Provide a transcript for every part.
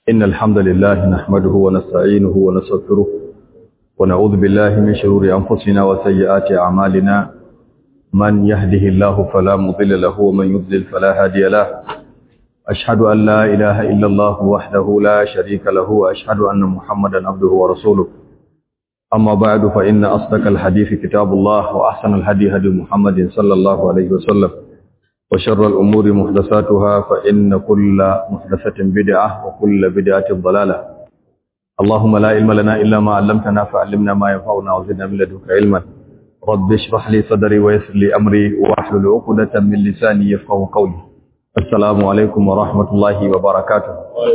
إن الحمد لله نحمده ونستعينه ونستغفره ونعوذ بالله من شرور أنفسنا وسيئات أعمالنا من يهده الله فلا مضل له ومن يضلل فلا هادي له أشهد أن لا إله إلا الله وحده لا شريك له وأشهد أن محمدا عبده ورسوله أما بعد فإن أصدق الحديث كتاب الله وأحسن الهدي هدي محمد صلى الله عليه وسلم وشر الأمور محدثاتها فإن كل محدثة بدعة وكل بدعة ضلالة اللهم لا علم لنا إلا ما علمتنا فعلمنا ما ينفعنا وزدنا من لدنك علما رب اشرح لي صدري ويسر لي أمري واحلل عقدة من لساني يفقه قولي السلام عليكم ورحمة الله وبركاته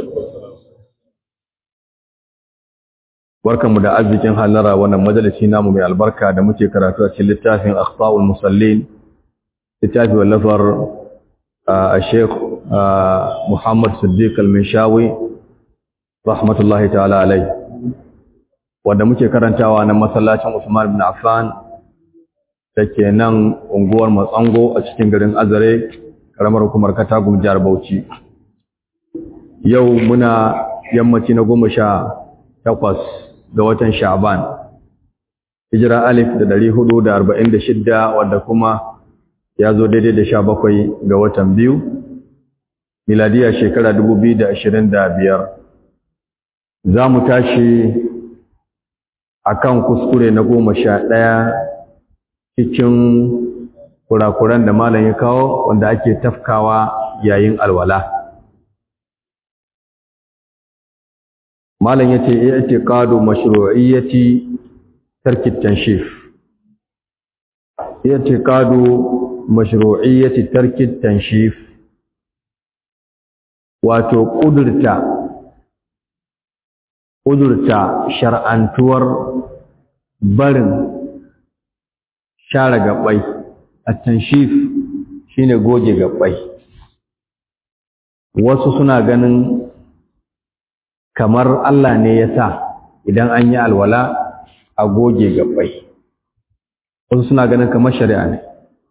barkanmu da arzikin halara wannan majalisi namu mai albarka da muke karatu a cikin littafin akhtaul musallin littafi wallafar a sheikh muhammad siddiq al-minshawi rahmatullahi ta'ala alai wanda muke karantawa na masallacin usman bin affan da ke nan unguwar matsango a cikin garin azare karamar hukumar katagum jihar bauchi yau muna yammaci na goma sha takwas ga watan sha'ban hijira alif da dari hudu da arba'in da shidda wadda kuma ya zo daidai da sha bakwai ga watan biyu miladiya shekara dubu biyu da ashirin da biyar za mu tashi a kan kuskure na goma sha ɗaya cikin kurakuran da malam ya kawo wanda ake tafkawa yayin alwala malam ya ce iya ce ƙado mashru'iyyati tarkit tanshif iya ce ƙado mashru'iyyati tarkit tanshif wato kudurta kudurta shar'antuwar barin share gabbai at-tanshif shine goge gabbai wasu suna ganin kamar Allah ne ya sa idan an yi alwala a goge gabbai wasu suna ganin kamar shari'a ne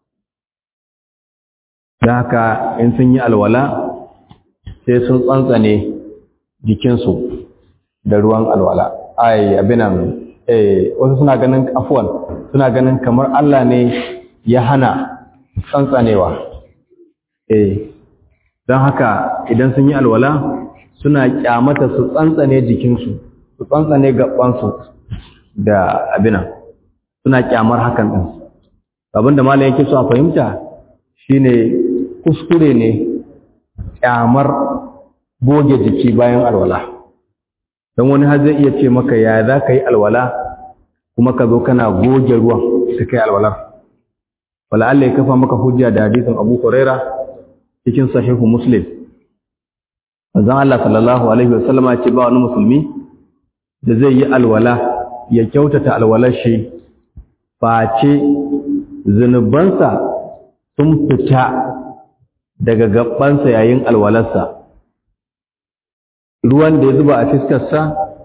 da haka in sun yi alwala sai sun tsantsane jikinsu da ruwan alwala ai abinan eh wasu suna ganin afwan suna ganin kamar Allah ne ya hana tsantsanewa eh don haka idan sun yi alwala suna kyamata su tsantsane jikinsu su tsantsane gabansu da abinan suna kyamar hakan din abinda malam yake so a fahimta shine kuskure ne kyamar goge jiki bayan alwala don wani har zai iya ce maka ya za ka yi alwala kuma ka zo kana goge ruwan ta kai alwalar wala Allah ya kafa maka hujja da hadisin Abu Huraira cikin sahihu Muslim Manzon Allah sallallahu alaihi wasallama ce ba wani musulmi da zai yi alwala ya kyautata alwalar shi face zunubansa sun fita daga gabansa yayin alwalarsa ruwan da ya zuba a fiskarsa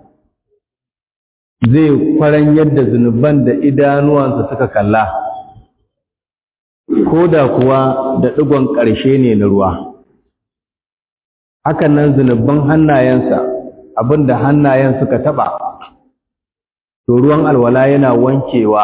zai kwaran yadda zunuban da idanuwansa suka kalla ko da kuwa da ɗigon ƙarshe ne na ruwa hakan nan zunuban hannayensa abinda hannayen suka taɓa to ruwan alwala yana wankewa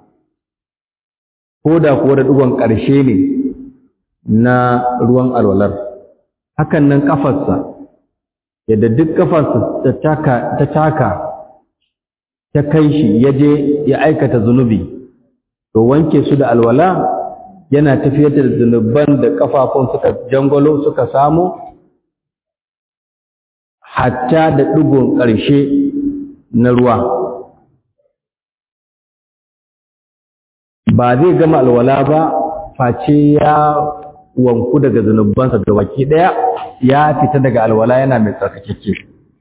ko da kuwa da ɗigon ƙarshe ne na ruwan alwalar hakan nan ƙafarsa yadda duk kafarsa ta taka ta kai shi ya je ya aikata zunubi to wanke su da alwala yana tafiyar da zunuban da kafafun suka jangolo suka samu hatta da ɗigon ƙarshe na ruwa ba zai gama alwala ba face ya wanku daga zunubansa da baki ɗaya ya fita daga alwala yana mai tsarkakeke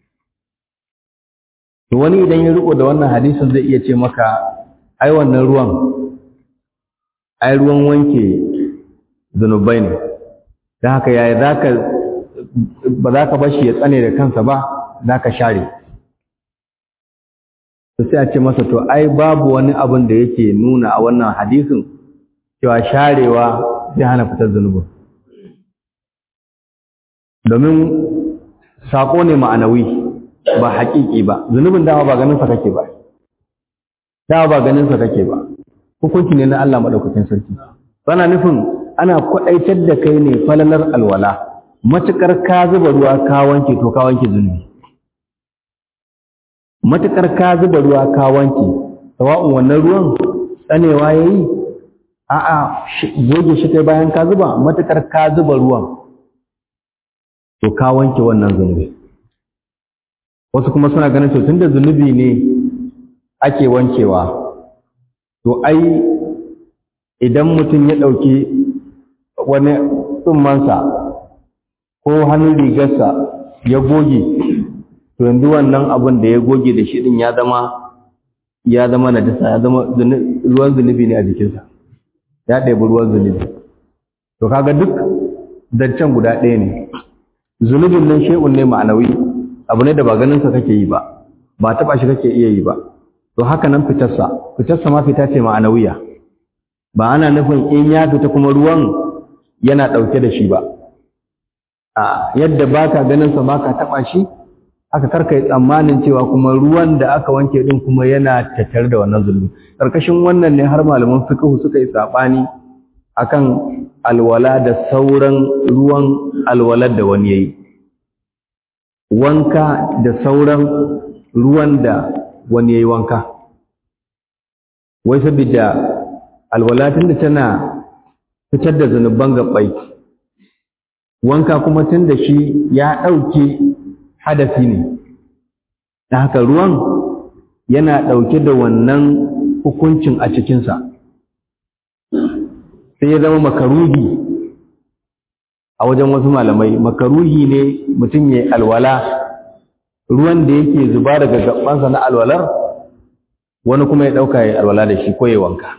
to wani idan ya riko da wannan hadisin zai iya ce maka ai wannan ruwan ai ruwan wanke zunubai ne don haka yaya zaka ba za ka bashi ya tsane da kansa ba za ka share to sai a ce masa to ai babu wani abin da yake nuna a wannan hadisin cewa sharewa zai hana fitar zunubin domin sako ne ma'anawi ba haƙiƙi ba zunubin dama ba ganin sa kake ba dama ba ganin sa kake ba hukunci ne na Allah madaukakin sarki bana nufin ana kwadaitar da kai ne falalar alwala matukar ka zuba ruwa ka wanke to ka wanke zunubi matukar ka zuba ruwa ka wanke sawa'un wannan ruwan tsanewa yayi a'a goge shi kai bayan ka zuba matukar ka zuba ruwan to ka wanke wannan zunubi wasu kuma suna ganin to tunda zunubi ne ake wankewa to ai idan mutum ya ɗauki wani tsummansa ko hannun rigarsa ya goge to yanzu wannan abin da ya goge da shi din ya zama ya zama najasa ya zama ruwan zunubi ne a jikinsa ya ɗebi ruwan zunubi to kaga duk zancen guda ɗaya ne zunubin nan shay'un ne ma'anawi abu ne da ba ganin sa kake yi ba ba taba shi kake iya yi ba to haka nan fitarsa fitarsa ma fita ce ma'anawiya ba ana nufin in ya fita kuma ruwan yana ɗauke da shi ba a yadda baka ganin sa baka taba shi haka karka yi tsammanin cewa kuma ruwan da aka wanke din kuma yana tattare da wannan zulmi karkashin wannan ne har malaman fiqh suka yi sabani akan alwala da sauran ruwan alwalar da wani yayi wanka da sauran ruwan da wani yayi wanka wai saboda alwala tunda tana fitar da zanuban gabbai wanka kuma tunda shi ya dauke hadafi ne da haka ruwan yana dauke da wannan hukuncin a cikinsa sai ya zama makaruhi a wajen wasu malamai makaruhi ne mutum ya alwala ruwan da yake zuba daga gabansa na alwalar wani kuma ya ɗauka ya alwala da shi ko ya wanka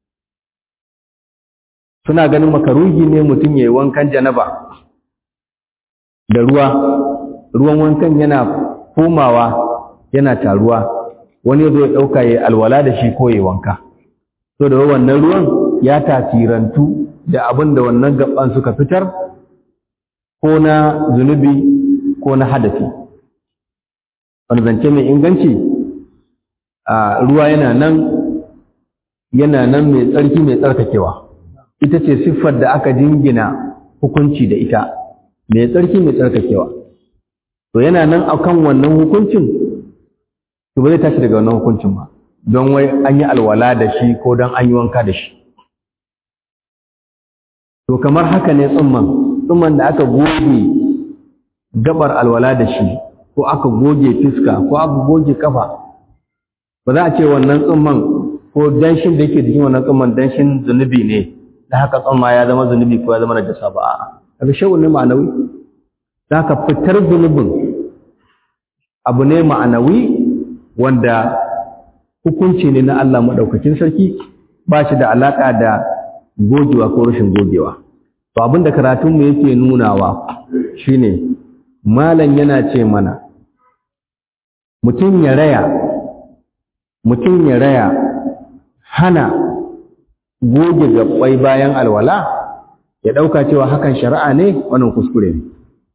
suna ganin makaruhi ne mutum ya yi wankan janaba da ruwa ruwan wankan yana komawa yana taruwa wani ya zo ya ɗauka ya alwala da shi ko ya wanka so da wannan ruwan ya tasirantu da abin da wannan gaban suka fitar ko na zunubi ko na hadafi wani zance mai inganci a ruwa yana nan yana nan mai tsarki mai tsarkakewa ita ce siffar da aka jingina hukunci da ita mai tsarki mai tsarkakewa to yana nan akan wannan hukuncin to ba zai tashi daga wannan hukuncin ba don wai an yi alwala da shi ko don an yi wanka da shi to kamar haka ne tsumman tsumman da aka goge gabar alwala da shi ko aka goge fiska ko aka goge kafa ba za a ce wannan tsumman ko danshin da yake jikin wannan tsumman danshin zunubi ne da haka tsumma ya zama zunubi ko ya zama najasa ba a'a kaga shawun ne ma'anawi za ka fitar zunubin abu ne ma'anawi wanda hukunci ne na Allah maɗaukakin sarki ba shi da alaƙa da gogewa ko rashin gogewa to abin da karatunmu yake nunawa shine malam yana ce mana mutum ya raya mutum ya raya hana goge gabbai bayan alwala ya ɗauka cewa hakan shari'a ne wannan kuskure ne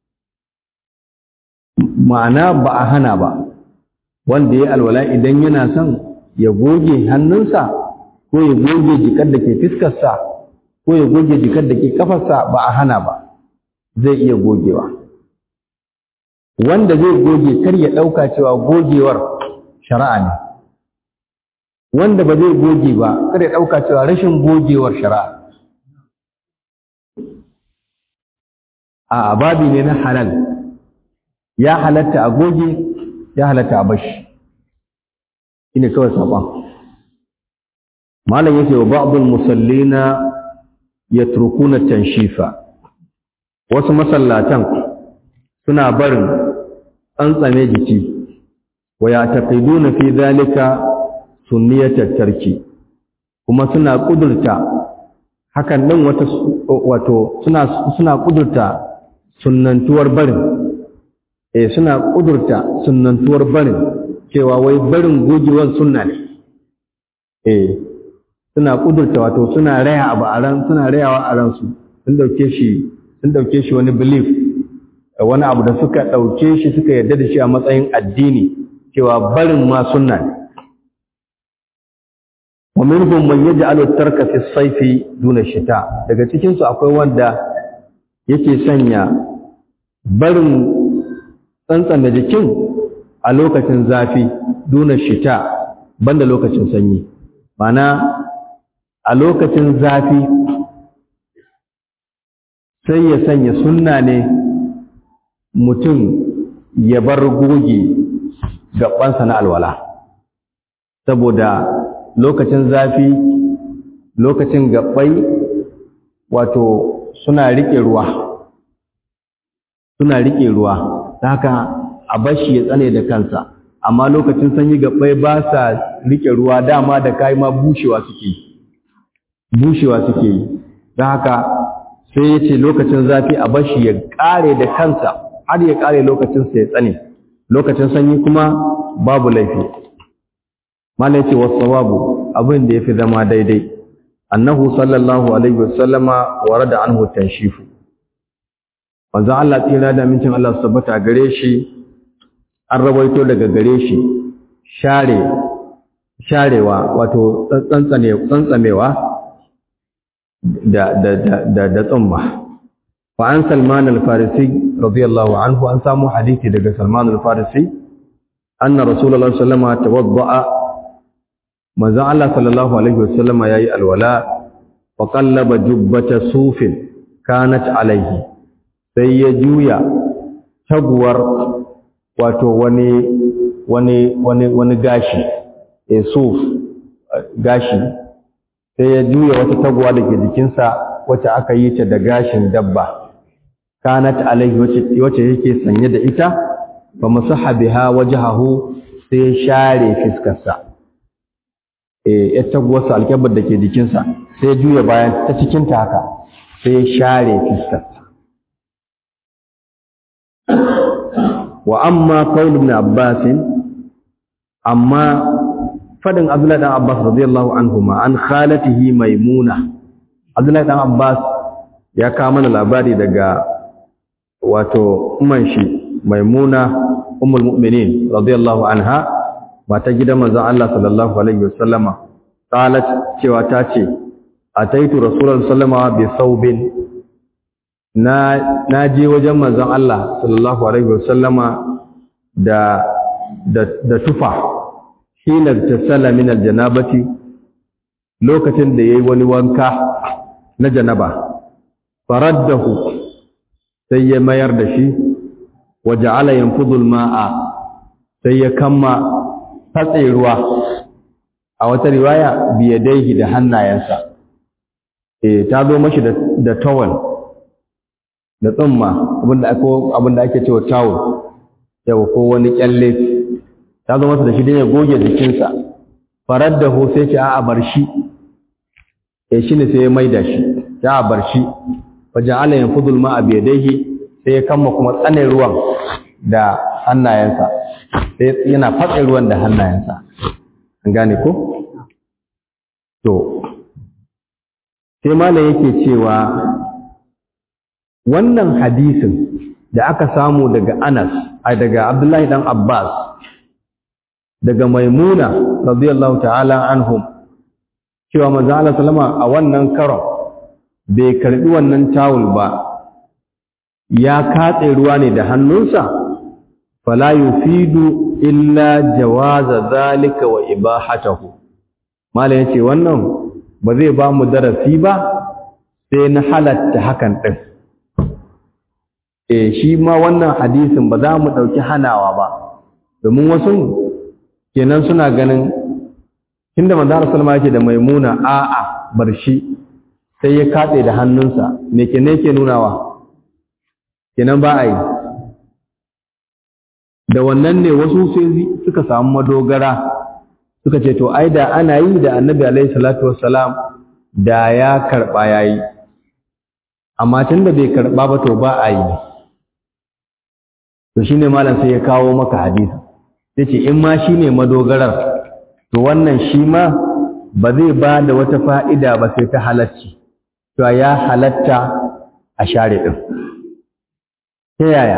ma'ana ba a hana ba wanda ya alwala idan yana son ya goge hannunsa ko ya goge jikar da ke fiskarsa ko ya goge jikar da ke kafarsa ba a hana ba zai iya gogewa wanda zai goge kar ya ɗauka cewa gogewar shari'a ne wanda ba zai goge ba kar ya ɗauka cewa rashin gogewar shari'a a babi ne na halal ya halatta a goge ya halatta a bashi shine kawai saban malam yake wa ba'dul musallina yatrukuna tanshifa wasu masallatan suna barin tsantsame jiki wa yataqiduna fi dhalika sunniyatat tarki kuma suna kudurta hakan din wata wato suna suna kudurta sunnantuwar barin eh suna kudurta sunnantuwar barin cewa wai barin gogewar sunna ne eh suna kudurta wato suna raya abu a ran suna rayawa a ransu sun dauke shi sun dauke shi wani belief wani abu da suka ɗauke shi suka yarda da shi a matsayin addini cewa barin ma sunna ne wa minhum man yaj'alu tarka fi as-sayfi duna shita daga cikin su akwai wanda yake sanya barin tsantsana jikin a lokacin zafi duna shita banda lokacin sanyi mana a lokacin zafi sai ya sanya sunna ne mutum ya bar goge gabansa na alwala saboda lokacin zafi lokacin gabbai wato suna rike ruwa suna rike ruwa haka a bashi ya tsane da kansa amma lokacin sanyi gabbai ba sa rike ruwa dama da kai ma bushewa suke bushewa suke yi don haka sai ya ce lokacin zafi a bashi ya kare da kansa har ya kare lokacinsa ya tsane lokacin sanyi kuma babu laifi mala yace wasawabu abin da yafi zama daidai annahu sallallahu alaihi wasallama warada anhu tanshifu manzo Allah tsira da mincin Allah su tabbata gare shi an rawaito daga gare shi share sharewa wato tsantsane tsantsamewa da da da da tsumma fa an Salman al-Farisi radiyallahu anhu an samu hadisi daga Salman al-Farisi anna Rasulullah sallallahu alaihi wasallam tawadda'a manzo Allah sallallahu alaihi wasallam yayi alwala fa qallaba jubbata sufin kanat alaihi sai ya juya taguwar wato wani wani wani wani gashi e suf gashi sai ya juya wata taguwa da ke jikinsa wacce aka yi ta da gashin dabba kanat alaihi wacce wacce yake sanye da ita fa masaha biha wajhahu sai share fiskarsa eh ya taguwarsa alkabar da ke jikinsa sai juya bayan ta cikin ta haka sai share fiskarsa wa amma qaul ibn abbas amma fadin abdullahi dan abbas radiyallahu anhuma an khalatihi maimuna abdullahi dan abbas ya kawo mana labari daga wato umman shi maimuna ummul mu'minin radiyallahu anha mata gidan manzon Allah sallallahu alaihi wasallama qalat cewa ta ce ataitu rasulullahi sallallahu bi saubin na na je wajen manzon Allah sallallahu alaihi wasallama da da da tufa hina tasalla min aljanabati lokacin da yayi wani wanka na janaba faraddahu sai ya mayar da shi waja'ala yanfudu alma'a sai ya kamma fatse ruwa a wata riwaya biyadaihi da hannayensa eh ta zo mashi da da towel da tsumma abinda ake abinda ake cewa towel yau ko wani kyalle ta zo masa da shi dan ya goge jikinsa faraddahu sai ce a'a bar shi eh shine sai ya maida shi ya bar shi waja'ala yanfudu alma'a biyadaihi sai ya kama kuma tsane ruwan da hannayensa sai yana fatsa ruwan da hannayensa an gane ko to sai malam yake cewa wannan hadisin da aka samu daga Anas ai daga Abdullahi dan Abbas daga Maimuna radiyallahu ta'ala anhum cewa manzo Allah sallama a wannan karon bai karbi wannan tawul ba ya katse ruwa ne da hannunsa fala yufidu illa jawaza zalika wa ibahatahu mala yace wannan ba zai ba mu darasi ba sai na halatta hakan din eh shi ma wannan hadisin ba za mu dauki hanawa ba domin wasu kenan suna ganin tunda manzo sallama yake da maimuna a'a bar shi sai ya katse da hannunsa me ke ne ke nunawa kenan ba a yi da wannan ne wasu sai suka samu madogara suka ce to ai da ana yi da annabi alaihi salatu wassalam da ya karba yayi amma tunda bai karba ba to ba a yi to shine malam sai ya kawo maka hadisi sai ce in ma shine madogarar to wannan shi ma ba zai ba da wata fa'ida ba sai ta halacci to ya halatta a share din ta yaya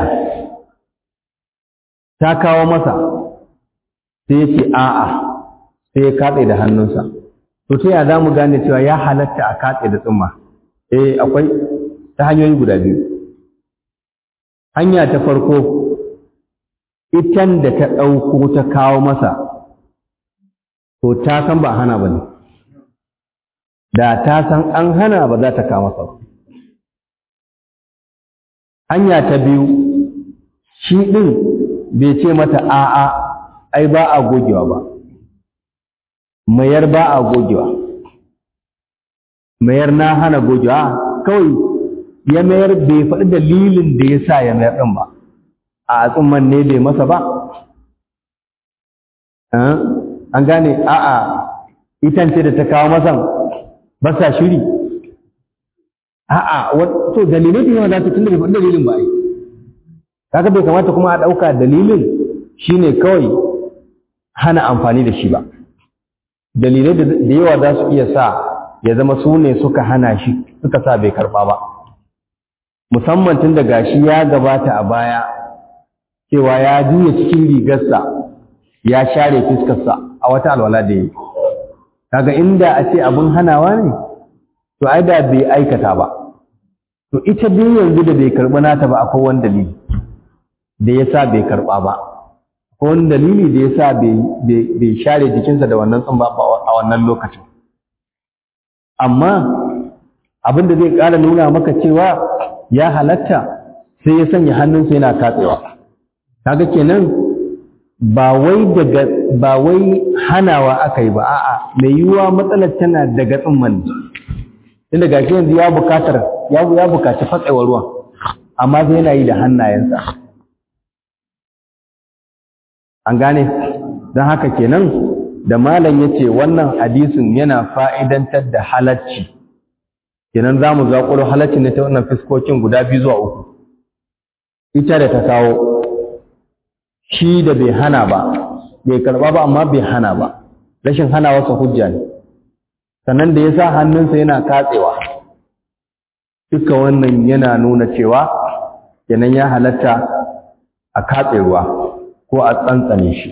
ta kawo masa sai ya ce a'a sai ya katse da hannunsa to ta yaya za mu gane cewa ya halatta a katse da tsumma eh akwai ta hanyoyi guda biyu hanya ta farko itan da ta ɗauko ta kawo masa to ta san ba hana ba ne da ta san an hana ba za ta kawo masa hanya ta biyu shi ɗin bai ce mata a'a ai ba a gogewa ba mayar ba a gogewa mayar na hana gogewa kawai ya mayar bai faɗi dalilin da ya sa ya mayar ɗin ba a tsumman ne bai masa ba an gane a'a itan ce da ta kawo masan ba sa shiri a'a to dalilai da yawa za ta tunda bai faɗi dalilin ba ai kaga bai kamata kuma a ɗauka dalilin shine kawai hana amfani da shi ba dalilai da yawa za su iya sa ya zama su ne suka hana shi suka sa bai karɓa ba musamman tun da gashi ya gabata a baya cewa ya juya cikin rigarsa ya share fiskarsa a wata alwala da yi kaga inda a ce abin hanawa ne to ai da bai aikata ba to ita biyu yanzu da bai karɓi nata ba akwai wani dalili da ya sa bai karɓa ba akwai wani dalili da ya sa bai share jikinsa da wannan tsumba a wannan lokacin amma abin da zai ƙara nuna maka cewa ya halatta sai ya sanya hannunsa yana katsewa kaga kenan ba wai daga ba wai hanawa aka yi ba a'a mai yiwuwa matsalar tana daga tsumman inda gashi yanzu ya bukatar ya ya bukaci fatsewar ruwan amma sai yana yi da hannayensa an gane don haka kenan da malam ya ce wannan hadisin yana fa'idantar da halacci kenan za mu zaƙuro halacci ne ta wannan fiskokin guda biyu zuwa uku ita da ta kawo shi da bai hana ba bai karɓa ba amma bai hana ba rashin hana wasa hujja ne sannan da ya sa hannunsa yana katsewa duka wannan yana nuna cewa kenan ya halatta a katse ruwa ko a tsantsane shi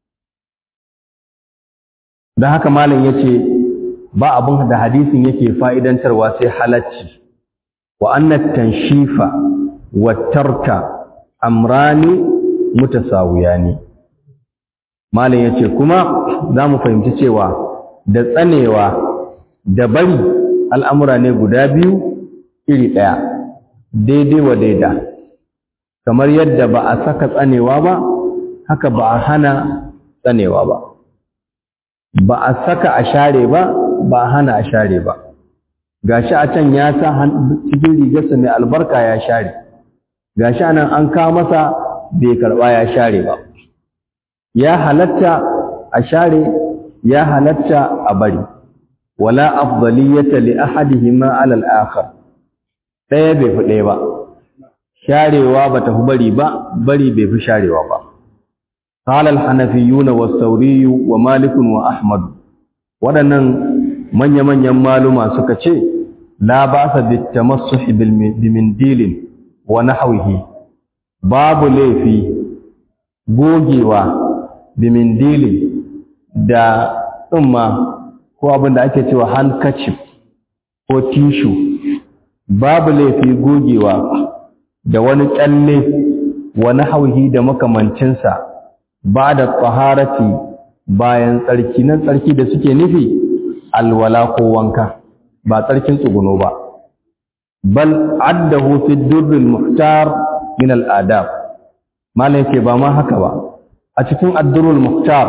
don haka malam ya ce ba abin da hadisin yake fa'idantarwa sai halacci wa annat tanshifa wa tarka amrani mutasawiyani malam ya ce kuma za mu fahimci cewa da tsanewa da bari al'amura ne guda biyu iri ɗaya daidai wa daida kamar yadda ba a saka tsanewa ba haka ba a hana tsanewa ba ba a saka a share ba ba a hana a share ba gashi a can ya sa cikin rigarsa mai albarka ya share gashi anan an kawo masa bai karba ya share ba ya halatta a share ya halatta a bari wala afdaliyata li ahadihima ala al-akhar daya bai fi daya ba sharewa bata fi bari ba bari bai fi sharewa ba قال الحنفيون والثوري ومالك وأحمد waɗannan manya-manyan maluma suka ce la ba sa bitamassuhi bimindilin wa nahwihi babu laifi gogewa bimindilin da tsumma ko abin da ake cewa handkerchief ko tishu babu laifi gogewa da wani kyalle wa nahwihi da makamancinsa ba da tsaharati bayan tsarki nan tsarki da suke nufi alwala ko wanka ba tsarkin tsuguno ba bal addahu fi durrul muhtar min al adab malam yake ba ma haka ba a cikin addurul muhtar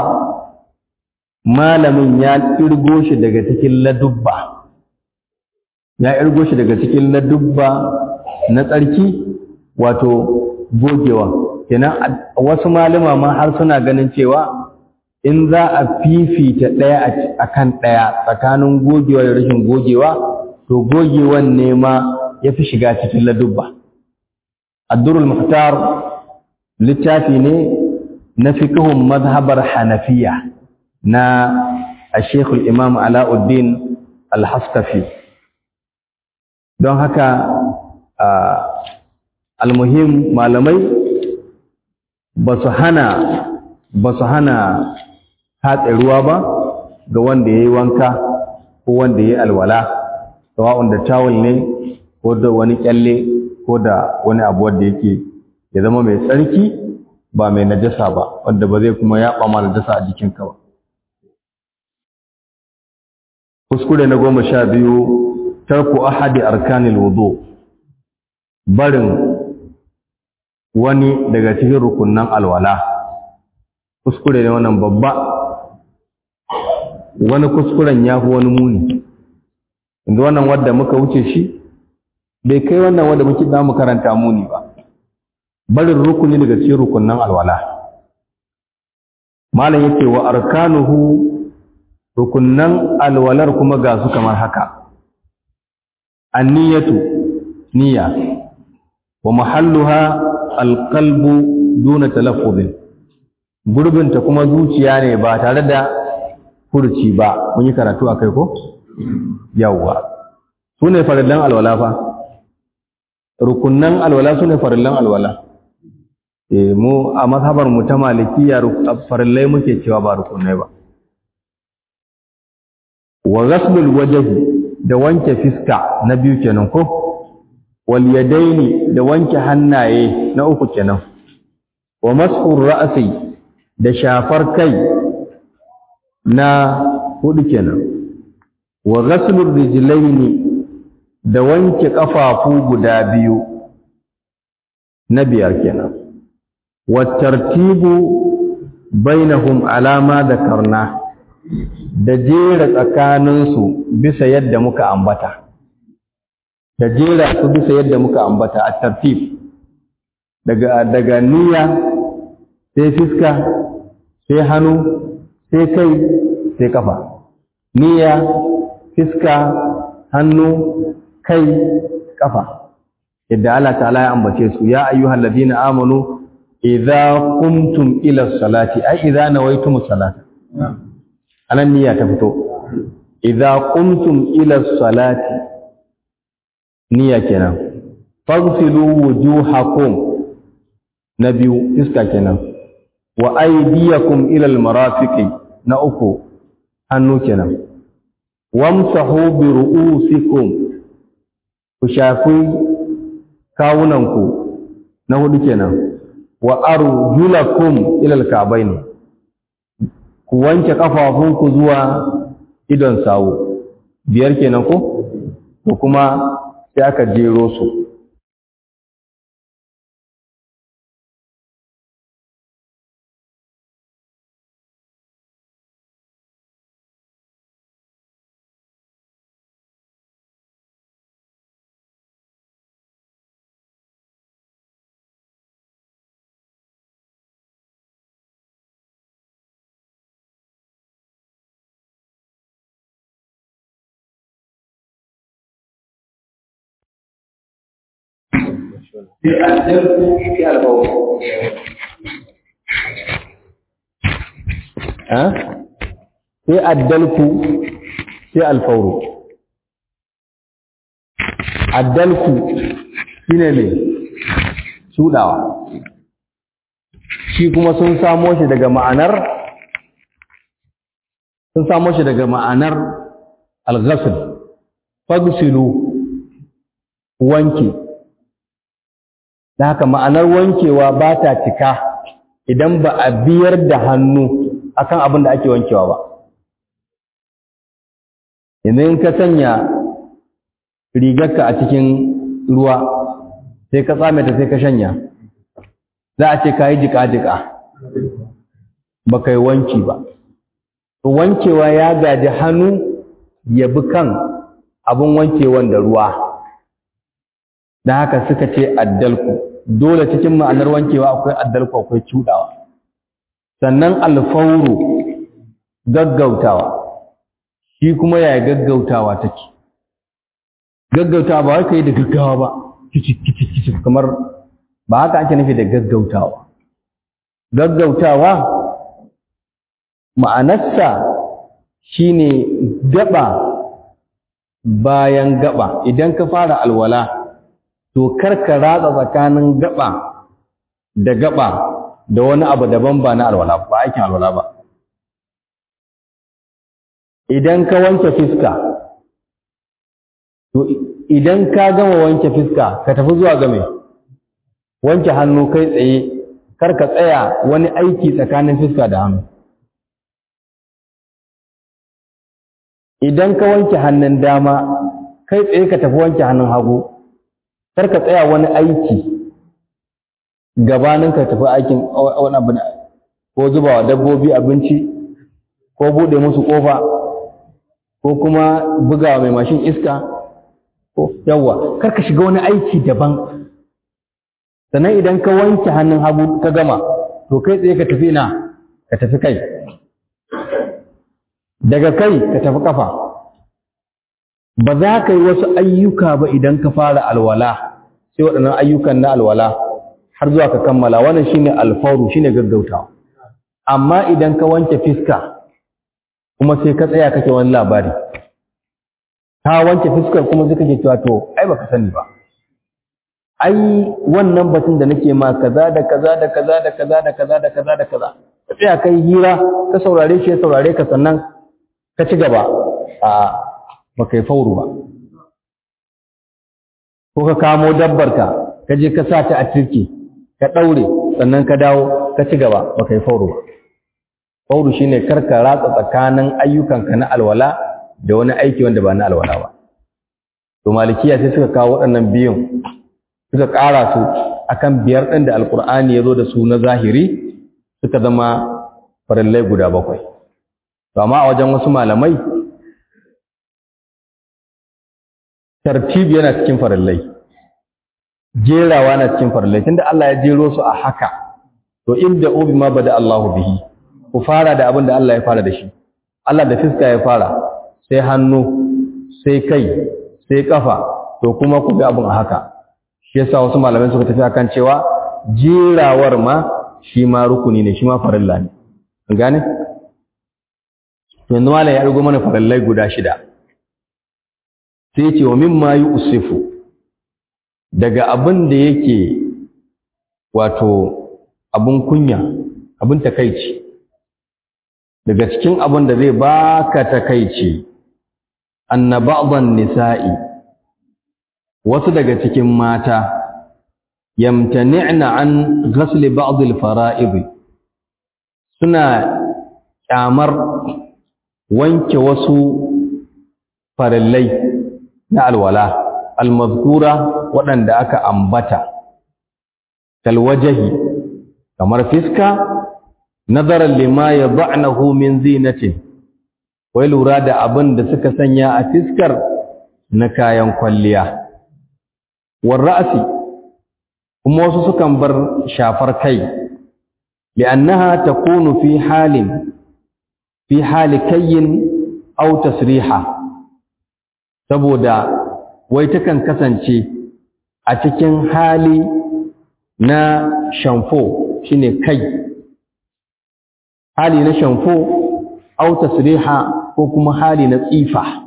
malamin ya kirgo shi daga cikin ladubba ya irgo shi daga cikin ladubba na tsarki wato gogewa kenan wasu malama ma har suna ganin cewa in za a fifita ɗaya a kan ɗaya tsakanin gogewa da rashin gogewa to gogewan ne ma ya fi shiga cikin ladubba addurul muhtar littafi ne na fiqhun mazhabar hanafiya na ashekul imam alauddin al-haskafi don haka almuhim malamai ba su hana ba su hana hatsa ruwa ba ga wanda ya yi wanka ko wanda ya yi alwala sawa'un da tawul ne ko da wani kyalle ko da wani abu wanda yake ya zama mai tsarki ba mai najasa ba wanda ba zai kuma yaɓa ma najasa a jikinka ba kuskure na goma sha biyu tarku ahadi arkanil wudu barin wani daga cikin rukunnan alwala kuskure ne wannan babba wani kuskuren ya fi wani muni inda wannan wadda muka wuce shi bai kai wannan wadda muke za mu karanta muni ba barin rukuni daga cikin rukunnan alwala malam yake wa arkanuhu rukunnan alwalar kuma ga su kamar haka anniyatu niyya wa mahalluha alqalbu duna talaffuzin gurbinta kuma zuciya ne ba tare da furci ba mun yi karatu akai ko yawwa sune farillan alwala fa rukunnan alwala sune farillan alwala eh mu a mazhabar mu ta malikiya farillai muke cewa ba rukunai ba wa ghaslul wajhi da wanke fiska na biyu kenan ko wal yadaini da wanke hannaye na uku kenan wa mas'ur ra'si da shafar kai na hudu kenan wa ghaslur rijlaini da wanke kafafu guda biyu na biyar kenan wa tartibu bainahum alama da karna da jera tsakaninsu bisa yadda muka ambata da jera su bisa yadda muka ambata a tartib daga daga niyya sai fiska sai hannu sai kai sai kafa niyya fiska hannu kai kafa yadda Allah ta'ala ya ambace su ya ayyuhal ladina amanu idza qumtum ila salati ai idza nawaytum salata anan niyya ta fito idza qumtum ila salati niyya kenan faghsilu wujuhakum na biyu iska kenan wa aydiyakum ila almarafiqi na uku hannu kenan wamsahu bi ru'usikum ku shafi kawunanku na hudu kenan wa arjulakum ila alka'bayn ku wanke kafafunku zuwa idon sawu biyar kenan ko ko kuma sai aka jero su sai addalku sai albawu ha sai addalku sai alfauru addalku shine ne shudawa shi kuma sun samo shi daga ma'anar sun samo shi daga ma'anar al-ghasl fagsilu wanki da haka ma'anar wankewa ba ta cika idan ba a biyar da hannu akan abin da ake wankewa ba yanzu in ka sanya rigarka a cikin ruwa sai ka tsame ta sai ka shanya za a ce ka yi jika-jika ba ka yi wanki ba wankewa ya gaji hannu ya bi kan abin wankewan da ruwa da haka suka ce addalku dole cikin ma'anar wankewa akwai addalku akwai cudawa sannan alfauru gaggautawa shi kuma yaya gaggautawa take gaggautawa ba wai kai da gaggawa ba kici kici kici kamar ba haka ake nufi da gaggautawa gaggautawa ma'anarsa shine gaba bayan gaba idan ka fara alwala to karka ratsa tsakanin gaba da gaba da wani abu daban ba na alwala ba aikin alwala ba idan ka wanke fiska to idan ka gama wanke fiska ka tafi zuwa game wanke hannu kai tsaye kar ka tsaya wani aiki tsakanin fiska da hannu idan ka wanke hannun dama kai tsaye ka tafi wanke hannun hagu kar ka tsaya wani aiki gabanin ka tafi aikin wani abu ko zuba wa dabbobi abinci ko buɗe musu ƙofa ko kuma buga mai mashin iska ko yawa kar ka shiga wani aiki daban sannan idan ka wanke hannun hagu ka gama to kai tsaye ka tafi na ka tafi kai daga kai ka tafi kafa ba za ka yi wasu ayyuka ba idan ka fara alwala sai waɗannan ayyukan na alwala har zuwa ka kammala wannan shine alfauru shine gaggautawa amma idan ka wanke fiska kuma sai ka tsaya kake wani labari ka wanke fiskar kuma sai kake cewa to ai baka sani ba ai wannan batun da nake ma kaza da kaza da kaza da kaza da kaza da kaza da kaza ka tsaya kai hira ka saurare shi ya saurare ka sannan ka ci gaba a baka yi fauru ba ko ka kamo dabbar ka ka je ka sa ta a turki ka ɗaure sannan ka dawo ka ci gaba baka yi fauru ba fauru shine kar ka ratsa tsakanin ayyukanka na alwala da wani aiki wanda ba na alwala ba to malikiya sai suka kawo waɗannan biyun suka ƙara su akan biyar ɗin da alƙur'ani ya zo da su na zahiri suka zama farillai guda bakwai to amma a wajen wasu malamai tartibi yana cikin farillai jerawa na cikin farillai tunda Allah ya jero su a haka to inda ubi ma bada Allahu bihi ku fara da abin da Allah ya fara da shi Allah da fiska ya fara sai hannu sai kai sai kafa to kuma ku bi abin a haka shi yasa wasu malamai suka tafi akan cewa jerawar ma shi ma rukuni ne shi ma farilla ne an gane to yanzu malam ya rigo mana farillai guda shida sai ce wa mimma yusifu daga abin da yake wato abin kunya abin takaici daga cikin abin da zai baka takaici anna ba'dhan nisa'i wasu daga cikin mata yamtani'na an ghasli ba'd al-fara'id suna kyamar wanke wasu farillai na alwala almazkura waɗanda aka ambata kalwajahi kamar fiska nazaran lima yad'nahu min zinatin wai lura da abin da suka sanya a fiskar na kayan kwalliya war ra'si kuma wasu sukan bar shafar kai li'annaha takunu fi halin fi hali kayyin aw tasriha saboda wai takan kasance a cikin hali na shamfo shine kai hali na shamfo aw tasriha ko kuma hali na tsifa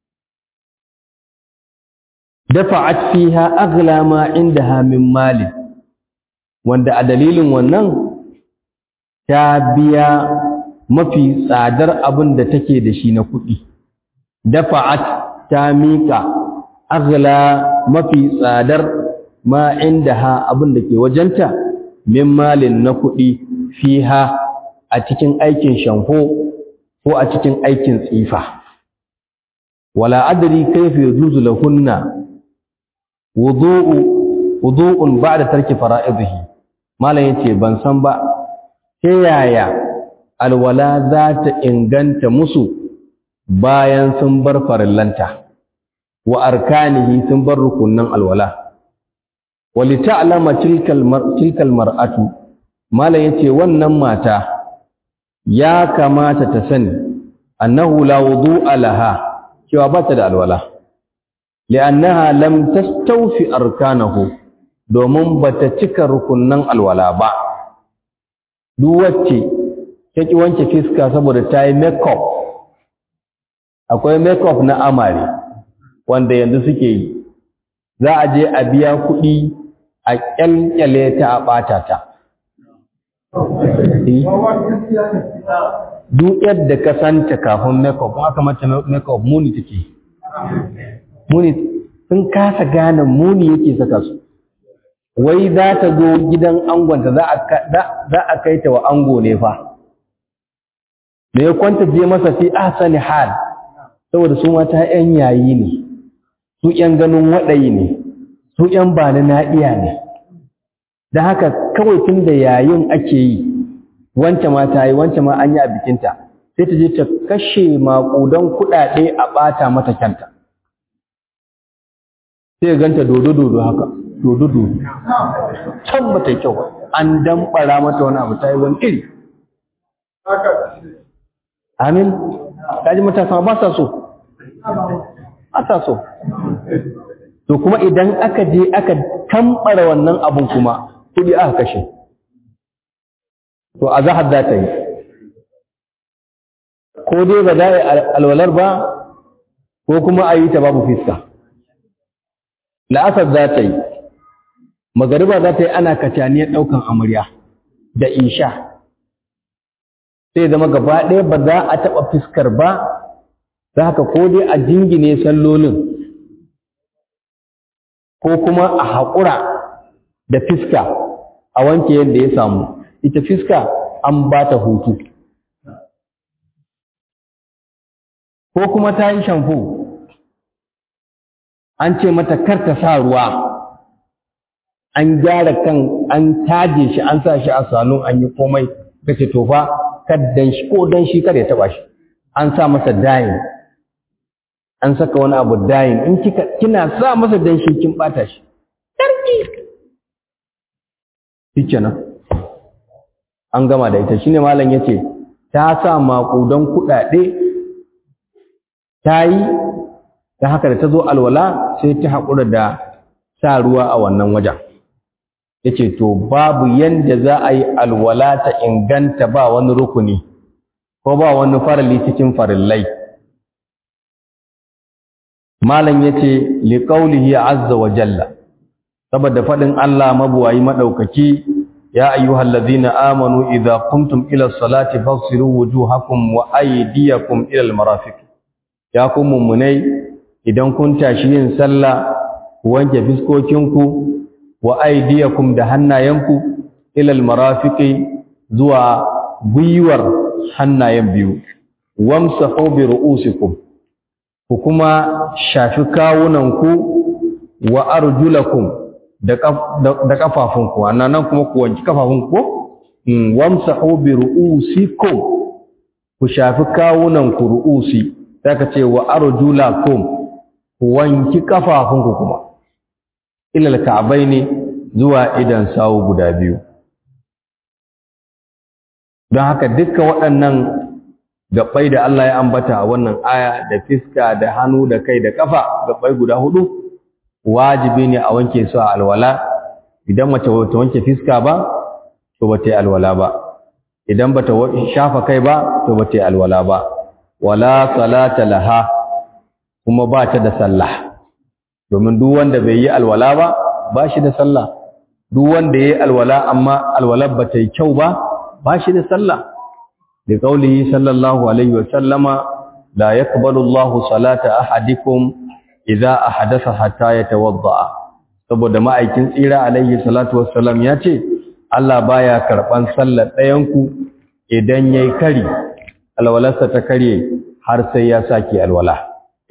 dafa'at fiha aghla ma indaha min mali wanda a dalilin wannan ta biya mafi tsadar abin da take da shi na kuɗi dafa'at ta miƙa aghla mafi tsadar ma indaha abin da ke wajenta min malin na kuɗi fiha a cikin aikin shamfo ko a cikin aikin tsifa wala adri kayfa yajuzu lahunna wudu'u wudu'un ba'da tarki fara'idihi malam yace ban san ba ta yaya alwala za ta inganta musu bayan sun bar farillanta wa arkanihi sun bar rukunnan alwala wali ta'lama tilkal mar tilkal mar'atu malam yace wannan mata ya kamata ta sani annahu la wudu'a laha cewa ba ta da alwala li'annaha lam tastawfi arkanahu domin bata cika rukunnan alwala ba duk wacce ta ki wanke fiska saboda ta yi makeup akwai makeup na amare wanda yanzu suke yi za a je a biya kuɗi a ƙyalƙyale ta a ɓata ta duk yadda ka santa kafin makeup aka mata makeup muni take muni sun kasa gane muni yake saka su wai za ta zo gidan angonta za a kai ta wa ango ne fa da ya kwanta je masa fi ahsani hal saboda su mata yan yayi ne su yan ganin waɗayi ne su yan bani na iya ne da haka kawai tun da yayin ake yi wance ma ta yi wance ma an yi a bikinta sai ta je ta kashe maƙudan kuɗaɗe a ɓata mata kyanta sai ganta dodo-dodo haka dodo-dodo can ba ta yi kyau an damɓara mata wani abu ta yi wani iri amin kaji matasa ba sa so ba sa so to kuma idan aka je aka tambara wannan abun kuma kuɗi aka kashe to a zahar za ta yi ko dai ba za a yi alwalar ba ko kuma a yi ta babu fiska la'asar za ta yi magariba za ta yi ana kacaniyar ɗaukan amarya da insha sai zama gaba ɗaya ba za a taɓa fiskar ba za haka ko dai a jingine sallolin ko kuma a haƙura da fiska a wanke yadda ya samu ita fiska an ba ta hutu ko kuma ta yi shamfo an ce mata kar ta sa ruwa an gyara kan an taje shi an sa shi a salon an yi komai kace to fa kaddan shi ko dan shi kar ya taba shi an sa masa dayin an saka wani abu dayin in kika kina sa masa dan shi kin bata shi sarki shikenan an gama da ita shine malam yace ta sa maƙudan kuɗaɗe ta yi ta haka da ta zo alwala sai ta haƙura da sa ruwa a wannan wajen yace to babu yanda za a yi alwala ta inganta ba wani rukuni ko ba wani farali cikin farillai malam yace liqaulihi azza wa jalla saboda fadin Allah mabuwayi madaukaki ya ayyuhallazina amanu idza qumtum ila salati faghsilu wujuhakum wa aydiyakum ila almarafiq ya ku mummunai idan kun tashi yin sallah wanke fiskokinku wa aydiyakum da hannayenku ila almarafiqi zuwa gwiwar hannayen biyu wamsahu bi ru'usikum ku kuma shafi kawunanku wa arjulakum da kafafunku nan kuma ku wanki kafafunku wamsahu bi ru'usikum ku shafi kawunanku ru'usi zaka ce wa arjulakum ku wanki kafafunku kuma ilal ka'baini zuwa idan sawu guda biyu don haka dukkan waɗannan gabbai da Allah ya ambata a wannan aya da fiska da hannu da kai da kafa gabbai guda hudu wajibi ne a wanke su a alwala idan mace ta wanke fiska ba to ba ta yi alwala ba idan ba ta shafa kai ba to ba ta yi alwala ba wala salata laha kuma ba ta da sallah domin duk wanda bai yi alwala ba ba shi da sallah duk wanda ya yi alwala amma alwalar ba ta yi kyau ba ba shi da sallah da kaulihi sallallahu alaihi wa sallama la yaqbalu Allahu salata ahadikum idza ahadatha hatta yatawadda saboda ma'aikin tsira alaihi salatu wassalam ya ce Allah baya karban sallar ɗayanku idan yayi kari alwalarsa ta karye har sai ya saki alwala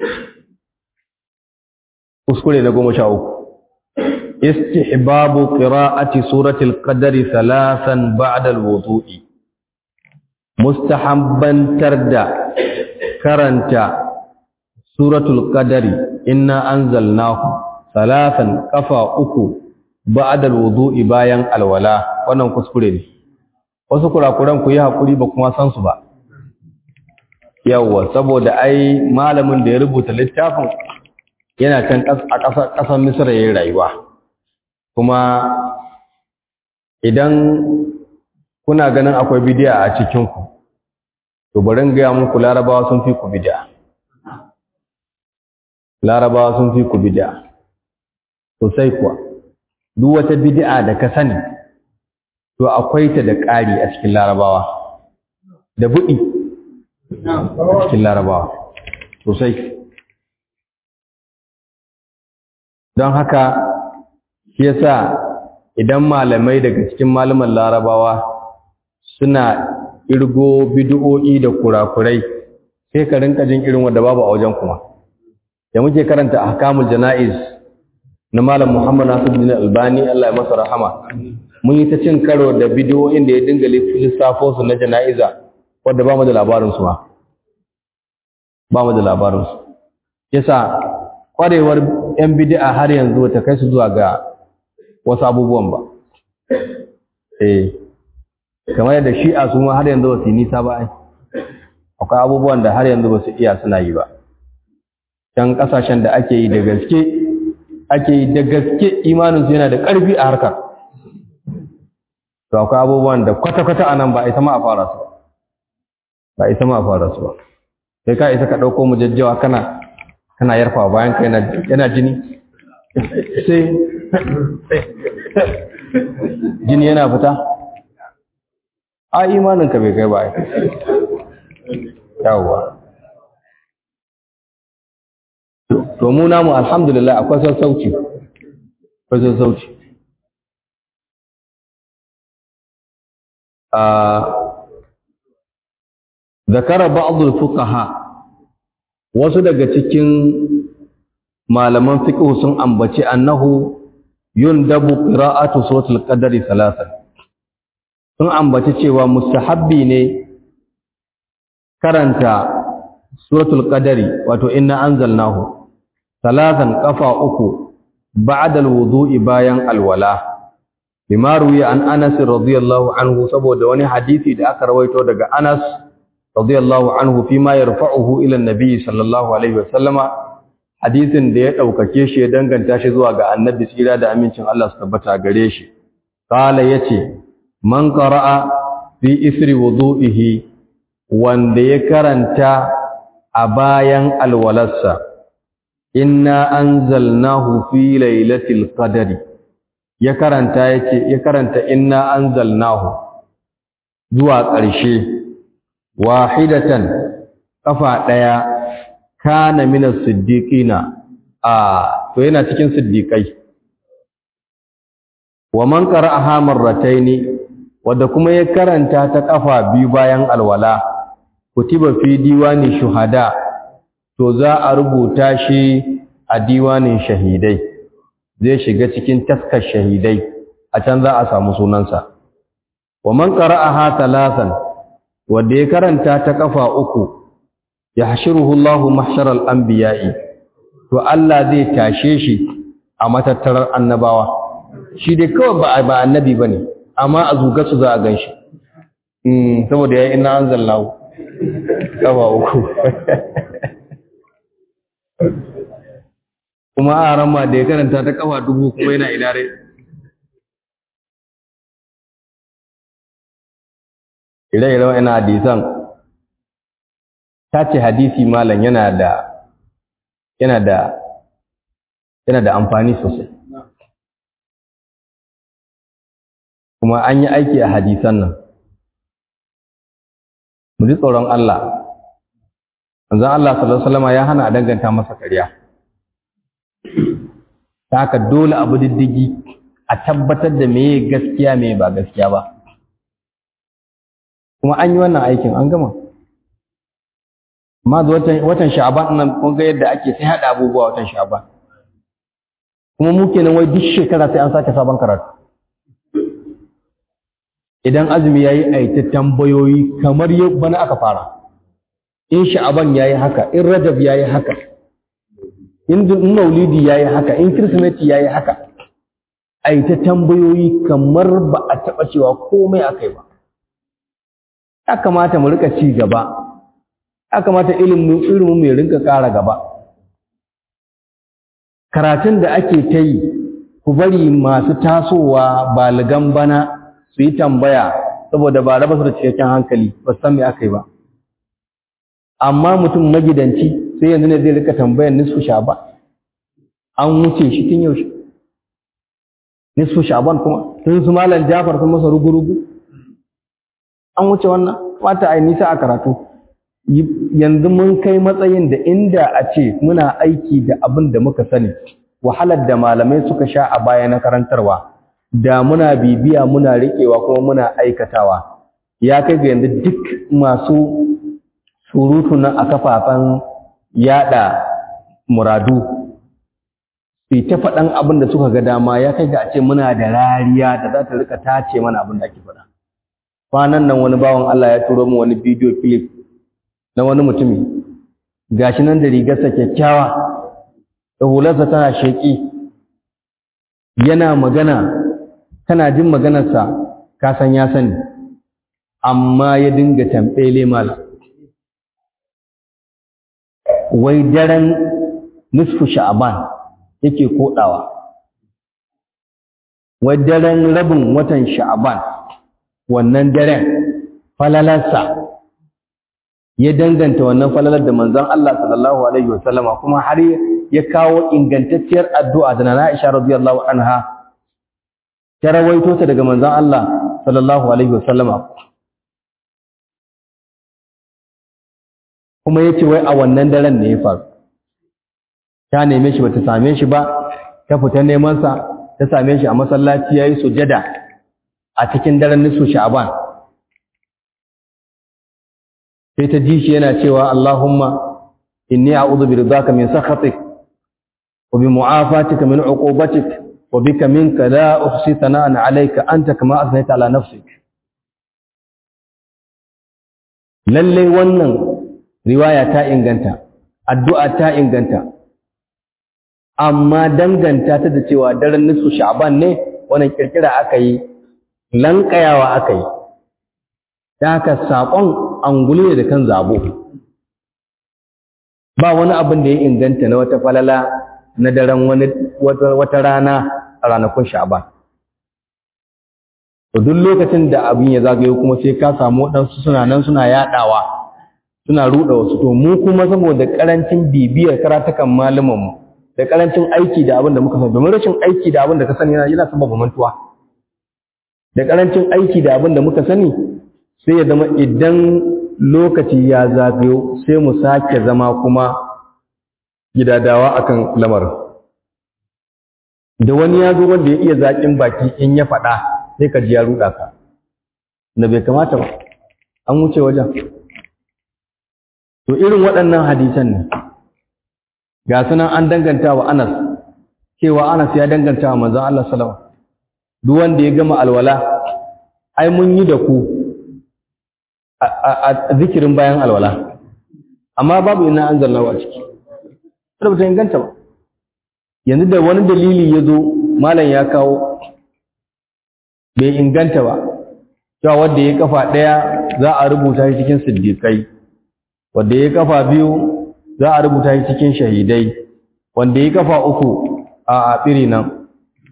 kuskure na goma sha uku istihbabu qira'ati suratul qadari thalathan ba'da alwudu'i mustahabbantar da karanta suratul qadari inna anzalnahu thalathan kafa uku ba'da alwudu'i bayan alwala wannan kuskure ne wasu kurakuran ku yi hakuri ba kuma san su ba yawwa saboda ai malamin da ya rubuta littafin yana can a ƙasar Misra yayin rayuwa kuma idan kuna ganin akwai bidiya a cikin ku to bari in ga muku larabawa sun fi ku bidiya larabawa sun fi ku bidiya sosai kuwa duk wata bid'a da ka sani to akwai ta da ƙari a cikin larabawa da buɗi a cikin larabawa sosai don haka shi yasa idan malamai daga cikin malaman larabawa suna irgo bid'o'i da kurakurai sai ka rinka jin irin wanda babu a wajen kuma da muke karanta ahkamul jana'iz na malam Muhammad Nasiruddin Albani Allah ya masa rahama mun yi ta cin karo da bid'o'in da ya dinga lissafo su na jana'iza wanda ba mu da labarin su ma ba mu da labarin su yasa kwarewar yan bid'a har yanzu ta kai su zuwa ga wasu abubuwan ba eh kamar yadda shi'a su ma har yanzu ba su yi nisa ba ai akwai abubuwan da har yanzu ba su iya suna yi ba can kasashen da ake yi da gaske ake yi da gaske imaninsu yana da ƙarfi a harkar to akwai abubuwan da kwata-kwata a nan ba isa ma a fara su ba isa ma a fara su ba sai ka isa ka ɗauko mu jajjawa kana kana yarfa bayan ka yana jini sai jini yana fita a imaninka bai kai ba yawwa to mu namu alhamdulillah akwai sassauci akwai sassauci zakara ba'dul fuqaha wasu daga cikin malaman fiqh sun ambaci annahu yundabu qira'atu suratul qadri thalathan sun ambaci cewa mustahabbi ne karanta suratul qadri wato inna anzalnahu talatan kafa uku ba'da alwudu'i bayan alwala bima ruwiya an Anas radiyallahu anhu saboda wani hadisi da aka rawaito daga Anas radiyallahu anhu fima yarfa'uhu ila annabi sallallahu alaihi wasallama hadisin da ya daukake shi ya danganta shi zuwa ga annabi tsira da amincin Allah su tabbata gare shi qala yace man qara'a fi isri wudu'ihi wanda ya karanta a bayan alwalarsa inna anzalnahu fi lailatul qadri ya karanta yace ya karanta inna anzalnahu zuwa ƙarshe wahidatan kafa daya kana minas siddiqina a to yana cikin siddiqai wa man qara'aha marrataini wanda kuma ya karanta ta kafa biyu bayan alwala kutiba fi diwani shuhada to za a rubuta shi a diwanin shahidai zai shiga cikin taskar shahidai a can za a samu sunansa wa man qara'aha thalathan wanda ya karanta ta kafa uku yahshuruhu Allahu mahsharal anbiya'i to Allah zai tashe shi a matattarar annabawa shi dai kawai ba ba annabi bane amma a zuga su za a ganshi mm saboda yayi inna anzalnahu kafa uku kuma a rama da ya karanta ta kafa dubu kuma yana ilare ire-ire wa'ina hadisan ta ce hadisi malam yana da yana da yana da amfani sosai kuma an yi aiki a hadisan nan mu ji tsoron Allah manzon Allah sallallahu alaihi wasallam ya hana a danganta masa ƙarya ta haka dole abu diddigi a tabbatar da meye gaskiya meye ba gaskiya ba kuma an yi wannan aikin an gama amma da watan watan sha'ban nan kun ga yadda ake sai hada abubuwa watan sha'ban kuma mu kenan wai duk shekara sai an sake sabon karatu idan azumi yayi aita tambayoyi kamar yau bana aka fara in sha'aban yayi haka in rajab yayi haka in maulidi yayi haka in kirsimeti yayi haka aita tambayoyi kamar ba a taba cewa komai akai ba ya kamata mu rika ci gaba ya kamata ilimin ilimin mu ya rinka ƙara gaba karatun da ake ta yi ku bari masu tasowa baligan bana su yi tambaya saboda ba raba su da cikakken hankali ba san me aka yi ba amma mutum magidanci sai yanzu ne zai rika tambayar nisfu sha ba an wuce shi tun yaushe nisfu sha'ban kuma sun su malam jafar sun masa rugu-rugu an wuce wannan wata ai nisa a karatu yanzu mun kai matsayin da inda a ce muna aiki da abin da muka sani wahalar da malamai suka sha a baya na karantarwa da muna bibiya muna riƙewa kuma muna aikatawa ya kai ga yanzu duk masu surutu na a kafafen yada muradu su ta faɗan abin da suka ga dama ya kai ga a ce muna da rariya da za ta rika tace mana abin da ake faɗa kwanan nan wani bawan Allah ya turo min wani bidiyo clip na wani mutumi gashi nan da rigarsa kyakkyawa da hularsa tana sheƙi yana magana kana jin maganarsa ka san ya sani amma ya dinga tambele mala wai daren nisfu sha'aban yake kodawa wai daren rabin watan sha'aban wannan daren falalarsa ya danganta wannan falalar da manzon Allah sallallahu alaihi wasallama kuma har ya kawo ingantacciyar addu'a da na Aisha radiyallahu anha ta rawaito ta daga manzon Allah sallallahu alaihi wasallama kuma yace wai a wannan daren ne ya faru ta neme shi bata same shi ba ta fita neman sa ta same shi a masallaci yayi sujada a cikin daren nisu sha'ban sai ta ji shi yana cewa Allahumma inni a'udhu bi ridaka min sakhatik wa bi mu'afatika min 'uqubatik wa bika minka la uhsi thana'an 'alayka anta kama asnayta 'ala nafsik lalle wannan riwaya ta inganta addu'a ta inganta amma danganta ta da cewa daren nisu sha'ban ne wannan kirkira aka yi lankayawa aka yi da haka saƙon angulu ne da kan zabo ba wani abin da ya inganta na wata falala na daren wani wata rana a ranakun sha'ban to duk lokacin da abin ya zagayo kuma sai ka samu waɗansu suna nan suna yaɗawa suna ruɗa wasu to mu kuma saboda ƙarancin bibiyar karatukan malamanmu da ƙarancin aiki da abin da muka sani domin rashin aiki da abin da ka sani yana sababa mantuwa da ƙarancin aiki da abin da muka sani sai ya zama idan lokaci ya zagayo sai mu sake zama kuma gidadawa akan lamarin da wani ya zo wanda ya iya zaƙin baki in ya faɗa sai ka ji ya ruɗa ka da bai kamata ba an wuce wajen to irin waɗannan hadisan ne ga sunan an danganta wa Anas cewa Anas ya danganta wa manzon Allah sallallahu alaihi wasallam duk wanda ya gama alwala ai mun yi da ku a zikirin bayan alwala amma babu ina an zanna a ciki sai ba ta inganta ba yanzu da wani dalili ya zo malam ya kawo bai inganta ba cewa wanda ya kafa ɗaya za a rubuta shi cikin siddiƙai wanda ya kafa biyu za a rubuta shi cikin shahidai wanda ya kafa uku a afiri nan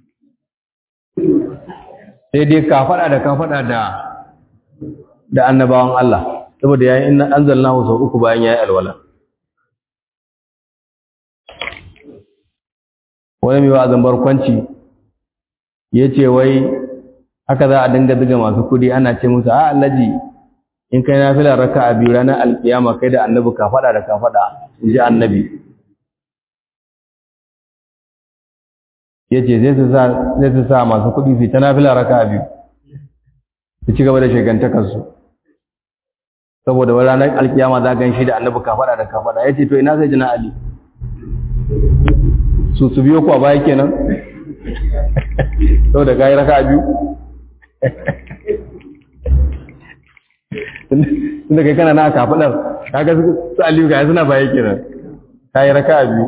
sai dai ka faɗa da ka faɗa da da annabawan Allah saboda yayin inna anzalnahu sau uku bayan yayi alwala wani mai wa'azin barkwanci yace wai haka za a dinga diga masu kudi ana ce musu a allaji in kai nafila raka'a biyu ranar alkiyama kai da annabi ka faɗa da ka faɗa in ji annabi yace zai su sa zai su sa masu kudi su ta nafila raka'a biyu su ci gaba da shegantakarsu saboda wani ranar alkiyama za gan shi da annabi ka faɗa da ka faɗa ya ce to ina sai jina ali su su biyo ku a baya kenan saboda ka yi raka a biyu tunda kai kana na ka faɗar kaga su aliyu ga suna baya kenan ka yi raka a biyu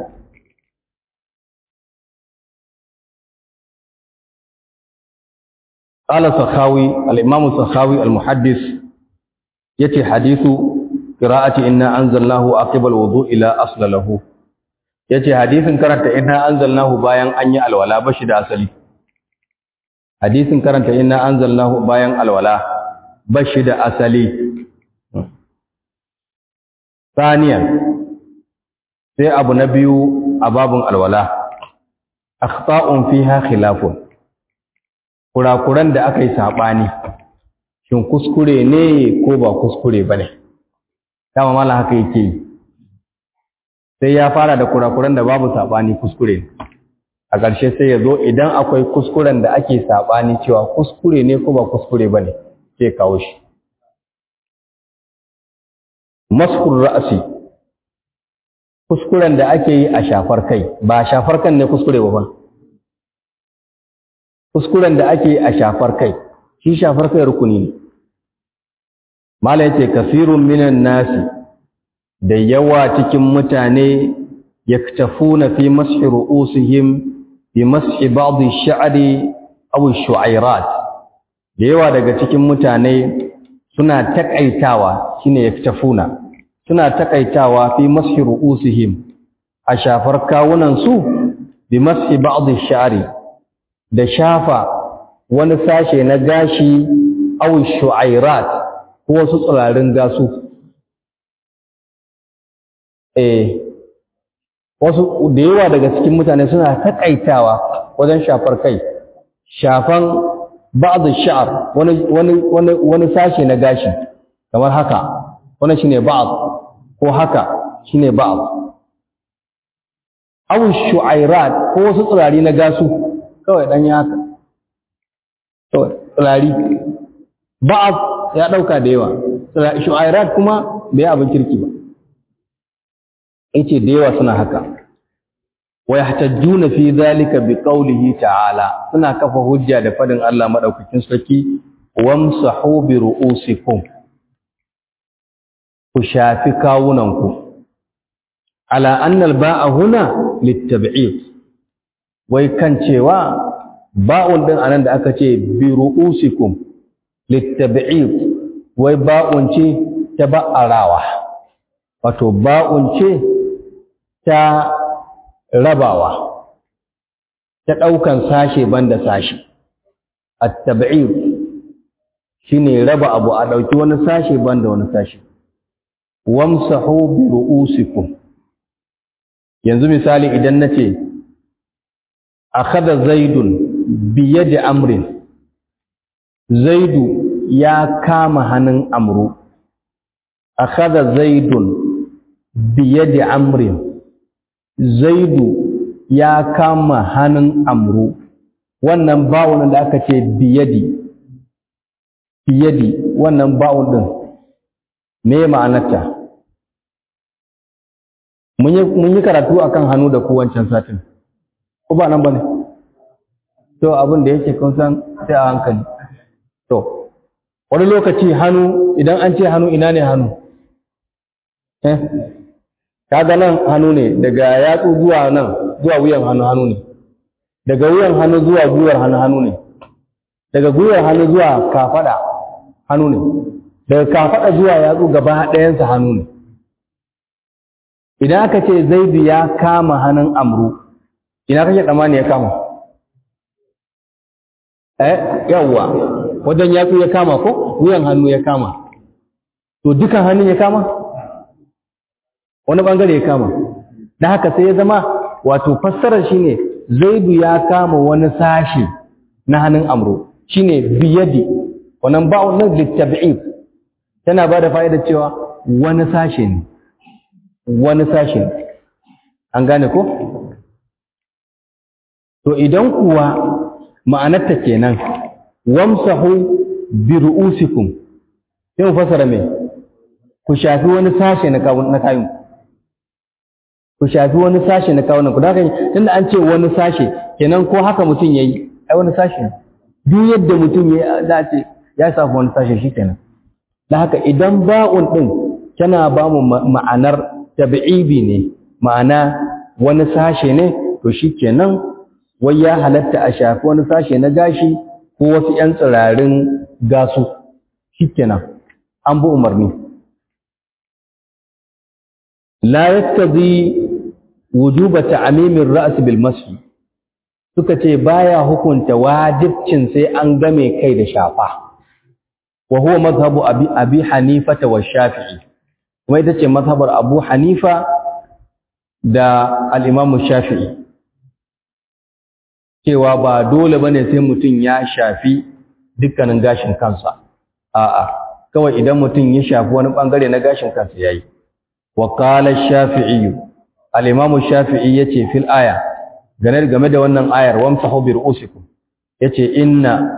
قال السخاوي الإمام السخاوي المحدث يتي حديث قراءة إنا أنزلناه عقب الوضوء لا أصل له يتي حديث كرنت إنا أنزلناه باين أني الولا بشد أصلي حديث كرنت إنا أنزلناه باين الولا بشد أصلي ثانيا sai abu na biyu a babun alwala akhta'un fiha khilafun kurakuran da aka yi saɓani shin kuskure ne ko ba kuskure ba ne dama mala haka yake yi sai ya fara da kurakuran da babu saɓani kuskure a ƙarshe sai ya zo idan akwai kuskuren da ake saɓani cewa kuskure ne ko ba kuskure ba ne sai kawo shi maskur ra'asi kuskuren da ake yi a shafar kai ba shafar kan ne kuskure ba ba kuskuren da ake yi a shafar kai shi shafar kai rukuni ne mala yace kasirun minan nasi da yawa cikin mutane yaktafuna fi mashi ru'usihim bi mashi ba'd ash-sha'ri aw ash-shu'airat da yawa daga cikin mutane suna takaitawa shine yaktafuna suna takaitawa fi mashi ru'usihim a shafar kawunan su bi mashi ba'd ash-sha'ri da shafa wani sashe na gashi aw ash-shu'airat ko wasu tsirarin gasu eh wasu da yawa daga cikin mutane suna takaitawa wajen shafar kai shafan ba'd sha'r wani wani wani wani sashe na gashi kamar haka wannan shine ba'd ko haka shine ba'd aw shu'airat ko wasu tsirari na gasu kawai dan ya haka to tsirari ba'd ya dauka da yawa shu'airat kuma bai abin kirki ba yace da yawa suna haka wa yahtajjuna fi dhalika biqawlihi ta'ala suna kafa hujja da fadin Allah madaukakin sarki wamsahu bi ru'usikum ku shafi kawunanku ala anna al-ba'a huna litab'id wai kan cewa ba'un din anan da aka ce bi ru'usikum litab'id wai ba'un ce ta ba'arawa wato ba'un ce ta rabawa ta ɗaukan sashe banda sashe at-tab'id shine raba abu a ɗauki wani sashe banda wani sashe wamsahu bi ru'usikum yanzu misali idan nace akhadha zaidun bi yadi amrin zaidu ya kama hannun amru akhadha zaidun bi yadi amrin zaidu ya kama hannun amru wannan bawon da aka ce biyadi biyadi wannan bawon din me ma'anarta mun yi karatu akan hannu da ku wancan satin ko ba nan bane to abin da yake kun san sai a hankali to wani lokaci hannu idan an ce hannu ina ne hannu eh kaga nan hannu ne daga yatsu zuwa nan zuwa wuyan hannu hannu ne daga wuyan hannu zuwa gwiwar hannu hannu ne daga gwiwar hannu zuwa kafada hannu ne daga kafada zuwa yatsu gaba ɗayansa hannu ne idan aka ce zaidu ya kama hannun amru ina kake tsammani ya kama eh yawwa wajen yatsu ya kama ko wuyan hannu ya kama to dukan hannun ya kama wani bangare ya kama da haka sai ya zama wato fassarar shine zaidu ya kama wani sashi na hannun amru shine biyadi wannan ba'un nan litab'id tana bada fa'ida cewa wani sashi ne wani sashi ne an gane ko to idan kuwa ma'anarta kenan wamsahu bi ru'usikum sai mu fassara me ku shafi wani sashe na kawun na kayun ku shafi wani sashe na kawunan ku da haka tunda an ce wani sashe kenan ko haka mutum yayi ai wani sashe duk yadda mutum ya za a ce ya shafi wani sashe shikenan da haka idan ba'un din tana ba mu ma'anar tabi'ibi ne ma'ana wani sashe ne to shikenan wai ya halatta a shafi wani sashe na gashi ko wasu 'yan tsirarin gasu shikenan an bi umarni la yaktazi wujuba ta'mimin ra's bil mashi suka ce baya hukunta wajibcin sai an game kai da shafa wa huwa madhhabu abi abi hanifa wa shafi'i kuma ita ce mazhabar abu hanifa da al-imam shafi'i cewa ba dole bane sai mutum ya shafi dukkanin gashin kansa a'a kawai idan mutum ya shafi wani bangare na gashin kansa yayi wa qala shafi'i al-imamu shafi'i yace fil aya game game da wannan ayar wamsahu bi ru'usikum yace inna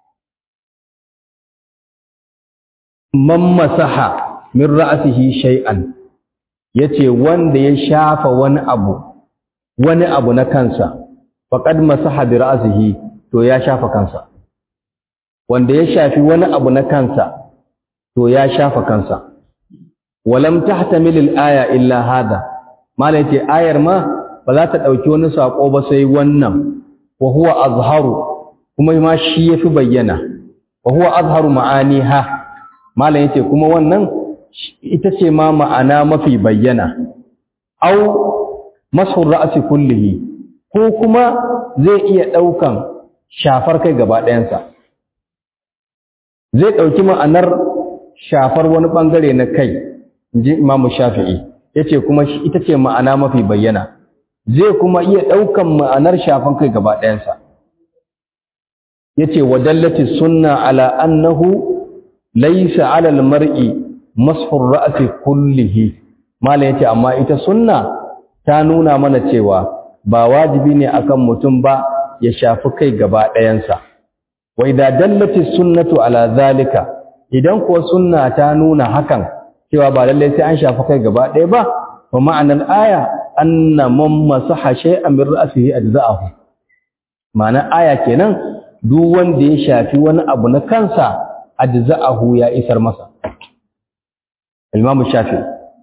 man masaha min ra'sihi shay'an yace wanda ya shafa wani abu wani abu na kansa faqad masaha bi ra'sihi to ya shafa kansa wanda ya shafi wani abu na kansa to ya shafa kansa walam tahtamil al-aya illa hada malai ce ayar ma ba za ta dauki wani sako ba sai wannan wa huwa azharu kuma ma shi yafi bayyana wa huwa azharu ma'aniha malai yace kuma wannan ita ce ma ma'ana mafi bayyana au mashur ra'si kullihi ko kuma zai iya daukan shafar kai gaba ɗayansa zai ɗauki ma'anar shafar wani ɓangare na kai ji imamu shafi'i ya ce kuma ita ce ma'ana mafi bayyana zai kuma iya ɗaukan ma'anar shafan kai gaba ɗayansa ya ce wa dallati sunna ala annahu laisa alal mar'i mashur ra'asi kullihi mala ya ce amma ita sunna ta nuna mana cewa ba wajibi ne akan mutum ba ya shafi kai gaba ɗayansa wa idza dallati sunnatu ala zalika idan kuwa sunna ta nuna hakan cewa ba lalle sai an shafi kai gaba ɗaya ba wa ma'anar aya anna man masaha shay'an min ra'sihi ajza'ahu ma'ana aya kenan duk wanda ya shafi wani abu na kansa ajza'ahu ya isar masa Imam Shafi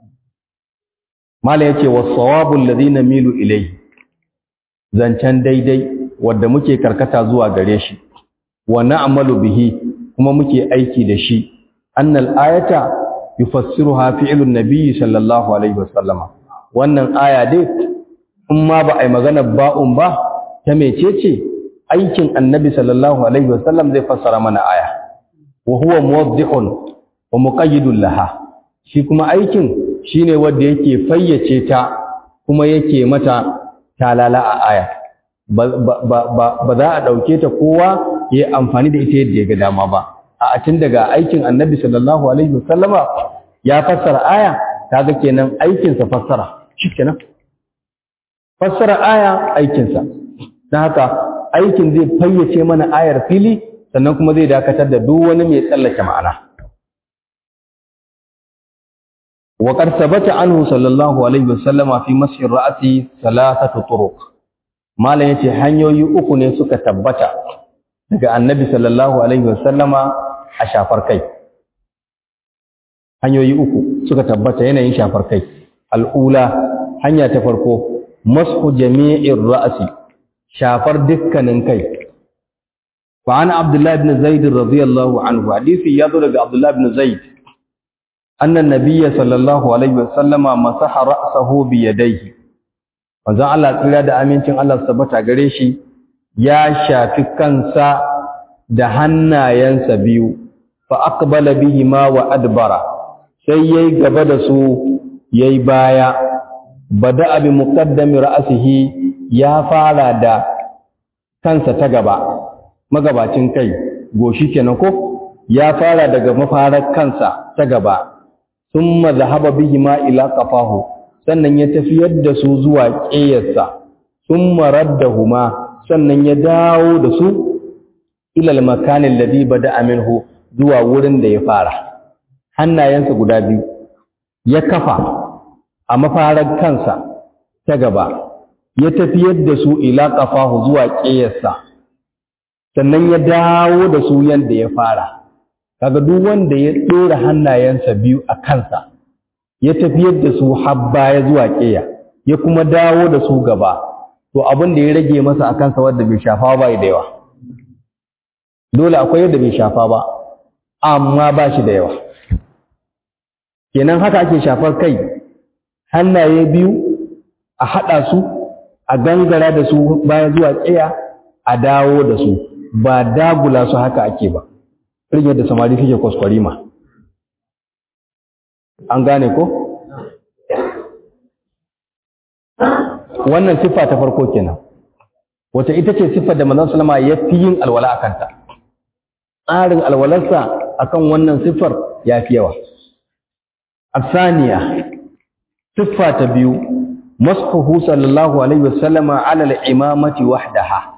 mala yace was-sawabu alladhi namilu ilayhi zancen daidai wanda muke karkata zuwa gare shi wa na'malu bihi kuma muke aiki da shi annal ayata yufassiruha fi'lun nabiy sallallahu alaihi wasallama wannan aya dai in ma ba ai magana ba'un ba ta mecece aikin annabi sallallahu alaihi wasallam zai fassara mana aya wa huwa muwaddihun wa muqayyidun laha shi kuma aikin shine wanda yake fayyace ta kuma yake mata talala a aya ba za a ɗauke ta kowa ya yi amfani da ita yadda ya ga dama ba a tun daga aikin annabi sallallahu alaihi wasallama ya fassara aya kaga kenan aikinsa fassara shi kenan fassara aya aikinsa don haka aikin zai fayyace mana ayar fili sannan kuma zai dakatar da duk wani mai tsallake ma'ana وقد ثبت عنه صلى الله عليه وسلم في مسح الرأس ثلاثة طرق malam yace hanyoyi uku ne suka tabbata daga annabi sallallahu alaihi wasallama a shafar kai hanyoyi uku suka tabbata yanayin shafar kai al'ula hanya ta farko mashu jami'ir ra'si shafar dukkanin kai fa ana abdullahi ibn zaid radiyallahu anhu hadisi yazo daga abdullahi ibn zaid anna nabiyya sallallahu alaihi wasallama masaha ra'sahu bi yadayhi manzon Allah tsira da amincin Allah su tabbata gare shi ya shafi kansa da hannayensa biyu fa aqbala bihima wa adbara sai yayi gaba da su yayi baya bada bi muqaddami ra'sihi ya fara da kansa ta gaba magabacin kai goshi kenan ko ya fara daga mafarar kansa ta gaba thumma dhahaba bihima ila qafahu sannan ya tafiyar da su zuwa ƙeyarsa sun marar da huma sannan ya dawo da su ilal makanin ladi ba da aminhu zuwa wurin da ya fara hannayensa guda biyu ya kafa a mafarar kansa ta gaba ya tafiyar da su ila ƙafahu zuwa ƙeyarsa sannan ya dawo da su yadda ya fara kaga duk wanda ya ɗora hannayensa biyu a kansa ya tafiyar da su har baya zuwa ƙeya ya kuma dawo da su gaba to abin da ya rage masa a kansa wanda bai shafa ba da yawa dole akwai yadda bai shafa ba amma ba shi da yawa kenan haka ake shafar kai hannaye biyu a haɗa su a gangara da su baya zuwa ƙeya a dawo da su ba dagula su haka ake ba rage da samari suke kwaskwarima an gane ko wannan siffa ta farko kenan wata ita ce siffar da manzon sallama ya fi yin alwala a kanta tsarin alwalarsa akan wannan siffar ya fi yawa asaniya siffa ta biyu masfuhu sallallahu alaihi wasallama ala al-imamati wahdaha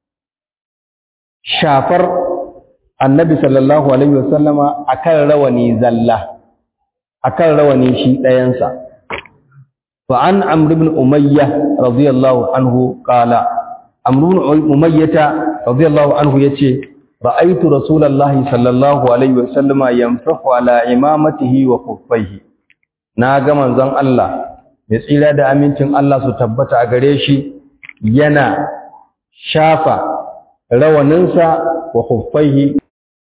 shafar annabi sallallahu alaihi wasallama akan rawani zalla akan rawani shi ɗayansa fa an amr ibn umayya radiyallahu anhu qala amr ibn umayyah radiyallahu anhu yace ra'aytu rasulullahi sallallahu alaihi wasallama yamsahu ala imamatihi wa kuffaihi na ga manzon Allah mai tsira da amincin Allah su tabbata a gare shi yana shafa rawaninsa wa kuffaihi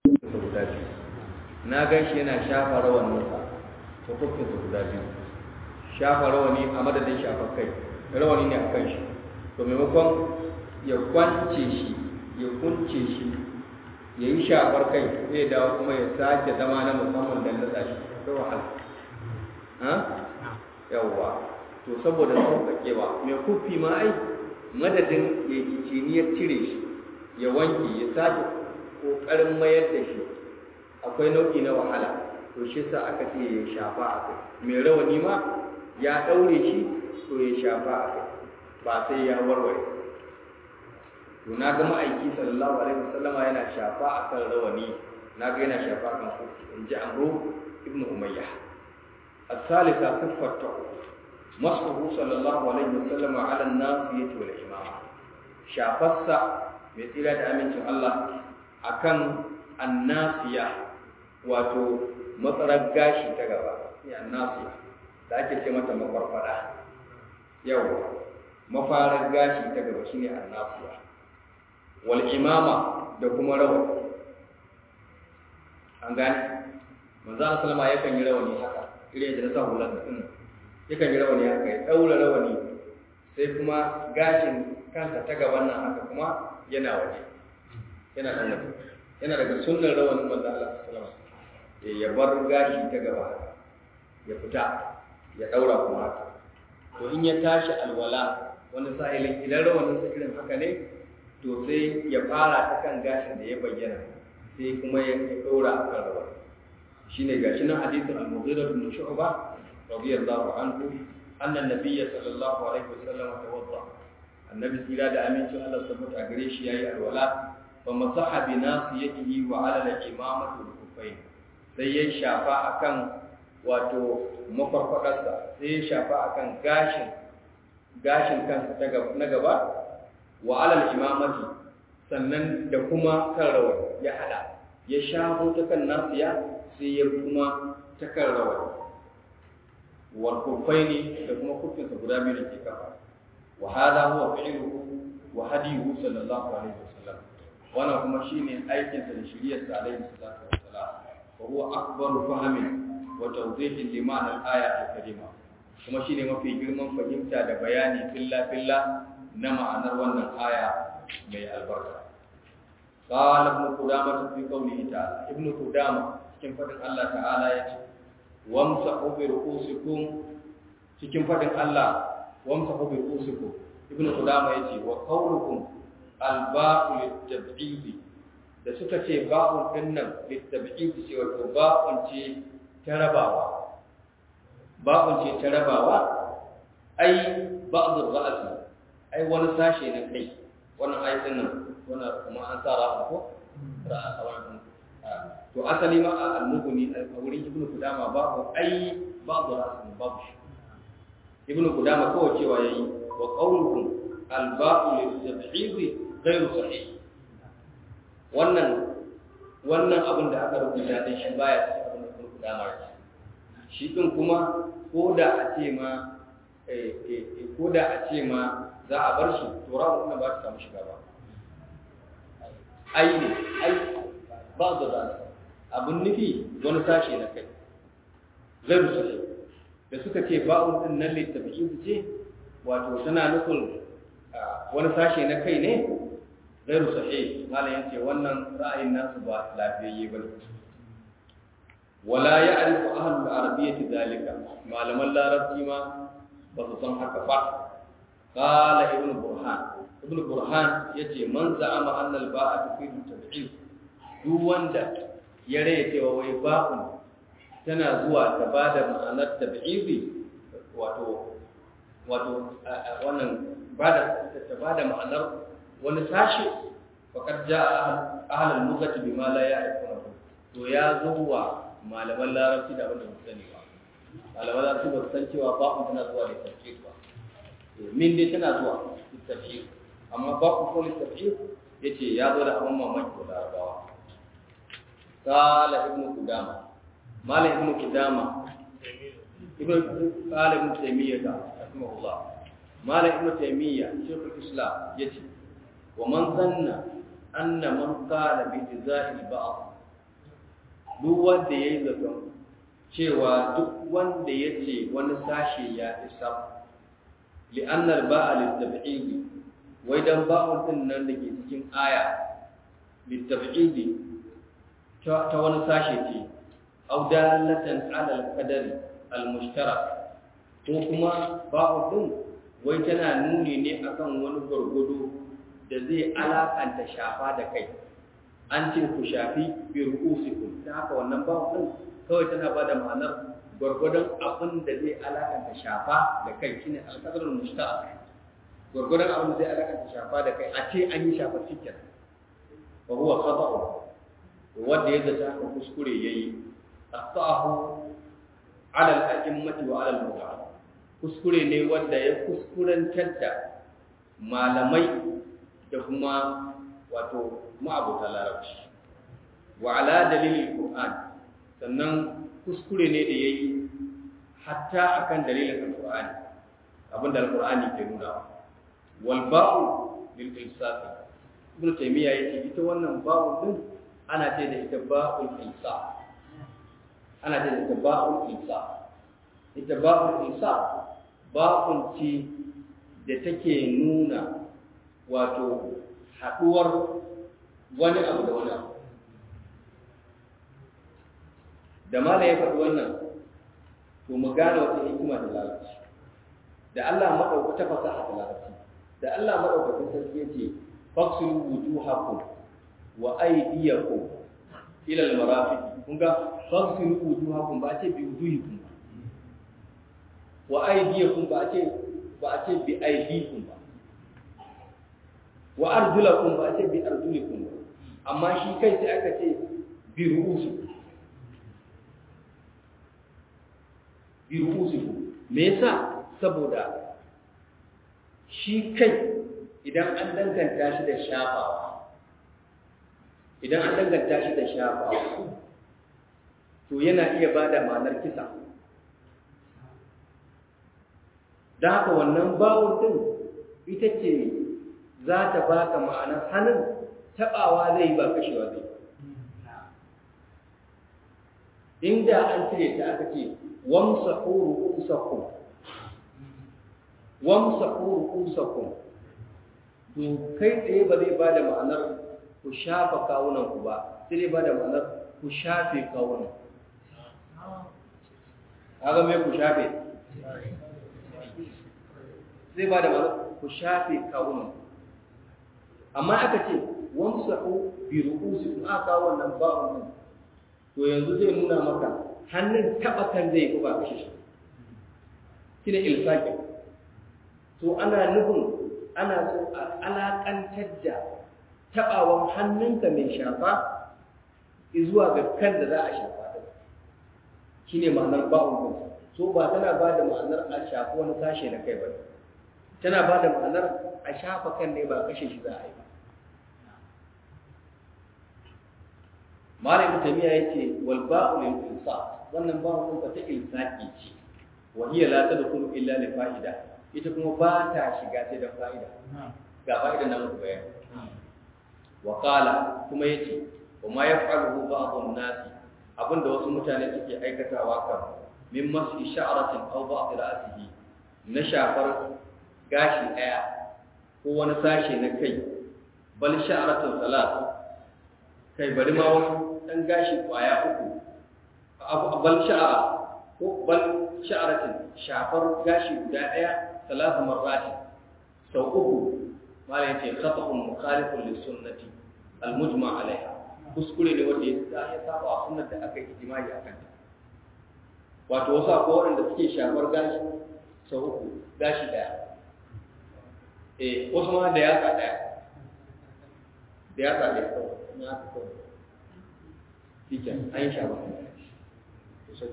na gan shi yana shafa rawaninsa wa kuffinsa guda biyu shafa rawani a madadin shafa kai rawani ne a kan shi to maimakon ya kwance shi ya kunce shi ya yi shafar kai zai dawo kuma ya sake zama na musamman don nasa shi da wahala yawwa to saboda sauƙaƙewa mai kufi ma ai madadin ya yi ciniyar cire shi ya wanke ya sake ƙoƙarin mayar da shi akwai nau'i na wahala to shi sa aka ce ya shafa a kai mai rawani ma ya ɗaure shi to ya shafa a kai ba sai ya warware to na ga ma'aiki sallallahu alaihi wasallama yana shafa a kan rawani na ga yana shafa a kan kufi in ji amro ibnu umayyah الثالثة صفة مسحه صلى الله عليه وسلم على الناصية والإمامة شافصة مثل أمين الله أكن الناصية واتو matsarar gashi ta gaba ne annasiya da ake ce mata makwarfada yau mafarar gashi ta gaba shine annasiya wal imama da kuma rawani an gane manzo Allah sallama yakan yi rawani haka irin da na sa hular din yakan yi rawani haka ya daura rawani sai kuma gashin kansa ta gaban nan haka kuma yana waje yana dan waje yana daga sunnar rawanin manzo Allah sallallahu alaihi wasallam ya bar gashi ta gaba haka ya fita ya daura kuma haka to in ya tashi alwala wani sa'ilin idan rawanin sa irin haka ne to sai ya fara ta kan gashin da ya bayyana sai kuma ya daura akan rawani shine gashi nan hadisin al-Mughira bin Shu'bah radiyallahu anhu anna an-nabiy sallallahu alaihi wasallam tawadda annabi tsira da amincin Allah tabbata a gare shi yayi alwala fa masaha bi nasiyatihi wa ala al-imamati wal kuffayn sai ya shafa akan wato mafarfadarsa sai ya shafa akan gashin gashin kansa na gaba wa ala al-imamati sannan da kuma kan rawar ya hada ya shafo ta kan nasiya sai ya kuma ta kan rawar wal kufaini da kuma kufinsa guda biyu da ke kafa wa hada huwa fi'luhu wa hadiyuhu sallallahu alaihi wasallam wannan kuma shine aikin sa da shiriyar sa alaihi salatu wassalam wa huwa akbaru fahmin wa tawdihin li ma'na al-aya al-karima kuma shine mafi girman fahimta da bayani filla filla na ma'anar wannan aya mai albarka قال ابن قدامة في قوله تعالى ابن قدامة cikin fadin Allah ta'ala ya ce wamsahu bi ru'usikum cikin fadin Allah wamsahu bi ru'usikum ibnu qudama yace wa qawlukum alba'u litab'id da suka ce ba'un dinnan litab'id ce wato ba'un ce ta rabawa ba'un ce ta rabawa ai ba'd ar-ra's ai wani sashe na kai wannan ayatin nan wannan kuma an sa ra'a ko ra'a a wannan to asali ma a al-mughni a wurin ibnu kudama babu ai babu rasul babu shi ibnu kudama kawai cewa yayi wa qawluhum al-ba'u lit-tab'id ghayru sahih wannan wannan abin da aka rubuta din shi baya cikin abin da ibnu kudama ya shi din kuma ko da a ce ma ko da a ce ma za a bar shi to rawu ba ta samu shiga ba ai ne ai ba da rasul abin nufi wani sashe na kai zai rusu da suka ce ba'un din nan littafi'in su ce wato tana nufin wani sashe na kai ne zai rusu he malam yace wannan ra'ayin nasu ba lafiyayye ba wala ya'rifu ahlul arabiyyati dalika malaman larabci ma ba su san haka ba qala ibn burhan ibn burhan yace man za'ama anna al-ba'a tufidu tab'id duk wanda ya raya cewa wai ba'un tana zuwa ta bada ma'anar tab'idi wato wato wannan bada ta bada ma'anar wani sashi faqad ja'a ahlul lughati bima la ya'rifuna to ya zo wa malaman larabci da wanda ba sani ba malaman larabci ba san cewa ba'un tana zuwa da tafsir ba min dai tana zuwa da tafsir amma ba'un ko da tafsir yace ya zo da abun mamaki da larabawa qala ibnu qudama mala ibnu qudama ibnu qala ibnu taymiyyah rahimahullah mala ibnu taymiyyah shaykhul islam yace wa man zanna anna man qala bi jaza'il ba'd duk wanda yayi zaton cewa duk wanda yace wani sashe ya isa li'anna al-ba'a lit-tab'id wai dan ba'un din nan dake cikin aya lit-tab'id ta wani sashe ce aw dalatan 'ala al-qadari al-mushtarak ko kuma ba'un din wai tana nuni ne akan wani gurgudu da zai alakanta shafa da kai an ce ku shafi bi ru'usikum ta haka wannan ba din kawai tana ba da ma'anar gwargwadon abin da zai alakanta shafa da kai shine alqadrul mushtaq gwargwadon abin da zai alakanta shafa da kai a ce an yi shafa cikin wa huwa khata'u wanda ya zata haka kuskure yayi aqta'ahu ala al-a'immati wa ala al kuskure ne wanda ya kuskurantar da malamai da kuma wato ma'abuta larabci wa ala dalilin qur'an sannan kuskure ne da yayi hatta akan dalilin alqur'ani abinda alqur'ani ke nuna wal ba'u lil insaf ibn taymiya yace ita wannan ba'u din ana ce da ita ba'ul insaf ana ce da ita ba'ul insaf ita ba'ul insaf ba'un ce da take nuna wato haɗuwar wani abu da wani abu da mala ya faɗi wannan to mu gane wata hikima da larabci da Allah maɗauka ta fasaha da larabci da Allah maɗaukakin sarki ya ce faksulu wujuhakum wa aydiyakum ila al-marafiq kun ga faksulu wujuhakum ba ce bi wujuhikum ba wa aydiyakum ba ce ba ce bi aydikum ba wa arjulakum ba ce bi arjulikum ba amma shi kai sai aka ce bi ru'usikum bi ru'usikum me yasa saboda shi kai idan an danganta shi da shafawa idan an danganta shi da shafawa to yana iya bada ma'anar kisa da haka wannan bawon din ita ce za ta baka ma'anar hannun taɓawa zai ba kashewa zai inda an cire ta aka ce wamsa ƙuru ƙusakun wamsa ƙuru ƙusakun to kai tsaye ba zai ba da ma'anar ku shafa kawunanku ba sai zai ba da ma'anar ku shafe kawunan haka mai ku shafe zai ba da ma'anar ku shafe kawunanku amma aka ce wamsahu bi ru'usikum aka kawo wannan ba'un nan to yanzu zai nuna maka hannun taba kan zai ba kashe shi shine ilsaqi to ana nufin ana so a alakantar da tabawan hannunka mai shafa zuwa ga kan da za a shafa din shine ma'anar ba'un din so ba tana ba da ma'anar a shafi wani sashe na kai ba tana ba da ma'anar a shafa kan ne ba kashe shi za a yi ba Malam Tamiya yace wal ba'u lil insaf wannan ba'u din ta ilsaqi ce wa hiya la tadkhulu illa li fa'ida ita kuma ba ta shiga sai da fa'ida ga fa'ida nan ku bayani wa qala kuma yace wa ma yaf'aluhu ba'd an-nas abinda wasu mutane suke aikatawa kan min mashi sha'ratin aw ba'd ra'sihi na shafar gashi daya ko wani sashe na kai bal sha'ratun salat kai bari ma wani dan gashi kwaya uku bal sha'ara ko bal sha'ratin shafar gashi guda daya salatu marrati sau uku mala yace khata'un mukhalifun lis sunnati al mujma alaiha kuskure ne wanda ya saba a sunnar da aka yi ijma'i akan ta wato wasu akwai waɗanda suke shafar gashi sau uku gashi ɗaya eh wasu ma da yatsa ɗaya da yatsa ɗaya kawai na haka kawai shi ke an yi shafar sosai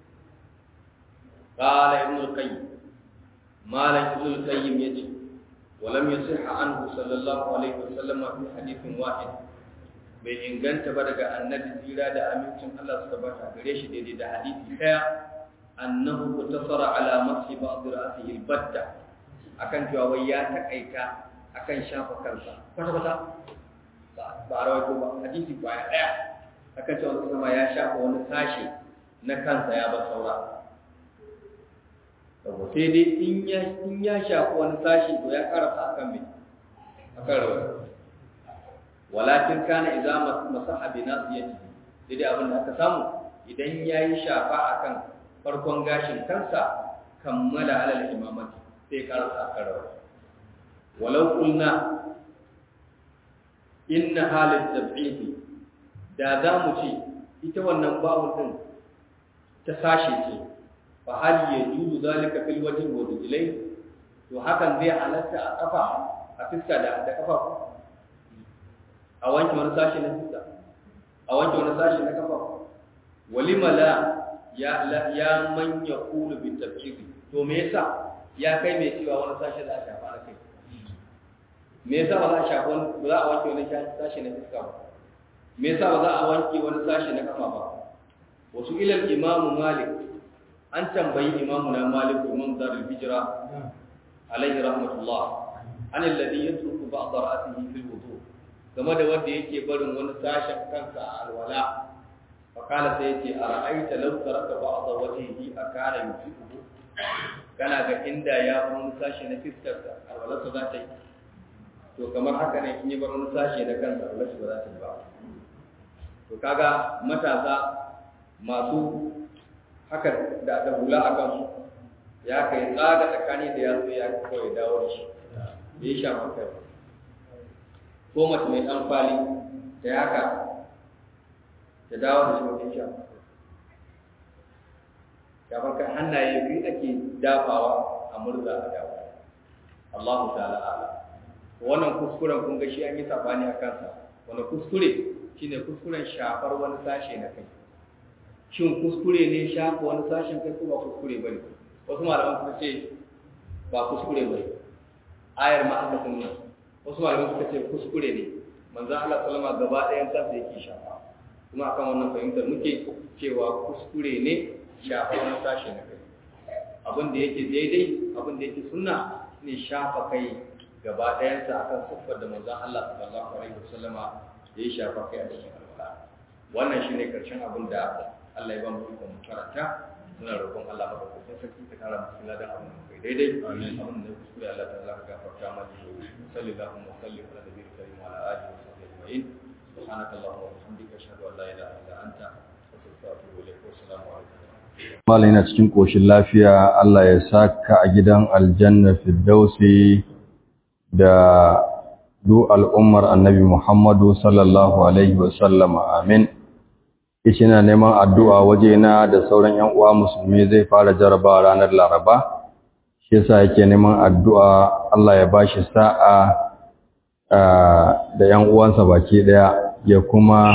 قال ابن القيم ما لم ابن القيم يجي ولم يصح عنه صلى الله عليه وسلم في حديث واحد bai inganta ba daga annabi tsira da amincin Allah su tabbata gare shi daidai da hadisi daya annahu tasara ala masi ba'd ra'sihi albatta akan cewa wai ya takaita akan shafa kansa kwata kwata ba a rawaito ba hadisi baya daya akan cewa kuma ya shafa wani sashi na kansa ya ba saura sai dai in ya in ya shafi wani sashi to ya karasa akan me akan rawar walakin kana idza masaha bi nasiyati sai dai abin da aka samu idan yayi shafa akan farkon gashin kansa kammala alal imamati sai karasa akan rawar walau qulna inna halat tab'idi da za mu ce ita wannan bawun din ta sashe ce fa hal yajuzu zalika fil wajhi wa rijlayn to hakan zai halatta a kafa a fiska da da kafa a wanke wani sashi na fiska a wanke wani sashi na kafa walima la ya la, ya man yaqulu bi tabjidi to me yasa ya kai mai cewa wani sashi da a shafa na kai me yasa ba za a shafa wani ba za a wanke wani sashi na fiska ba me yasa ba za a wanke wani sashi na kafa ba wasu ilal imamu malik an tambayi imamu na malik imam darul hijra alaihi rahmatullah an alladhi yatruku ba'd ra'sihi fil wudu game da wanda yake barin wani sashen kansa a alwala fa kala sai yace ara'aita law taraka ba'd wajhihi akana yusibu kana ga inda ya bar wani sashi na fiskar sa alwala za ta yi to kamar haka ne in ya bar wani sashi na kansa alwala ba za ta yi ba to kaga matasa masu haka da da hula a kansu ya kai tsaga tsakani da ya zo ya kawai dawo da shi da ya shafa kai ko mace mai ɗan kwali da ya haka ta dawo da shi wajen shafa shafar kai hannaye biyu ake dafawa a murza a dawo Allahu ta'ala ala wannan kuskuren kun ga shi an yi sabani a kansa wani kuskure shine kuskuren shafar wani sashe na kai shin kuskure ne shafa wani sashen kai ko ba kuskure ba ne wasu malaman suka ce ba kuskure ba ne ayar ma aka sunna wasu malaman suka ce kuskure ne manzo Allah sallama gaba ɗayan kansa yake shafa kuma akan wannan fahimtar muke cewa kuskure ne shafa wani sashe na kai abin da yake daidai abin da yake sunna ne shafa kai gaba ɗayansa akan siffar da manzon Allah sallallahu alaihi wasallama ya yi shafa kai a cikin alwala wannan shine karshen abin da Allah ya ba mu ikon karanta muna roƙon Allah madaukakin sarki ka tara mu cikin ladan abin da kai daidai abin da kuskure Allah ta zaka gafarta mana sallallahu alaihi wa sallam ala nabiyil karim wa ala alihi wa sahbihi ajma'in subhanaka allahumma wa bihamdika ashhadu an la ilaha illa anta astaghfiruka wa atubu ilaik wa assalamu alaikum Mala yana cikin ƙoshin lafiya Allah ya saka a gidan aljanna firdausi da du al'ummar annabi Muhammadu sallallahu Alaihi wasallama amin. Ishi na neman addu'a wajena da sauran ‘yan uwa musulmi zai fara jaraba ranar Laraba, shi yasa yake neman addu'a Allah ya ba shi sa'a da ‘yan uwansa baki ɗaya ya kuma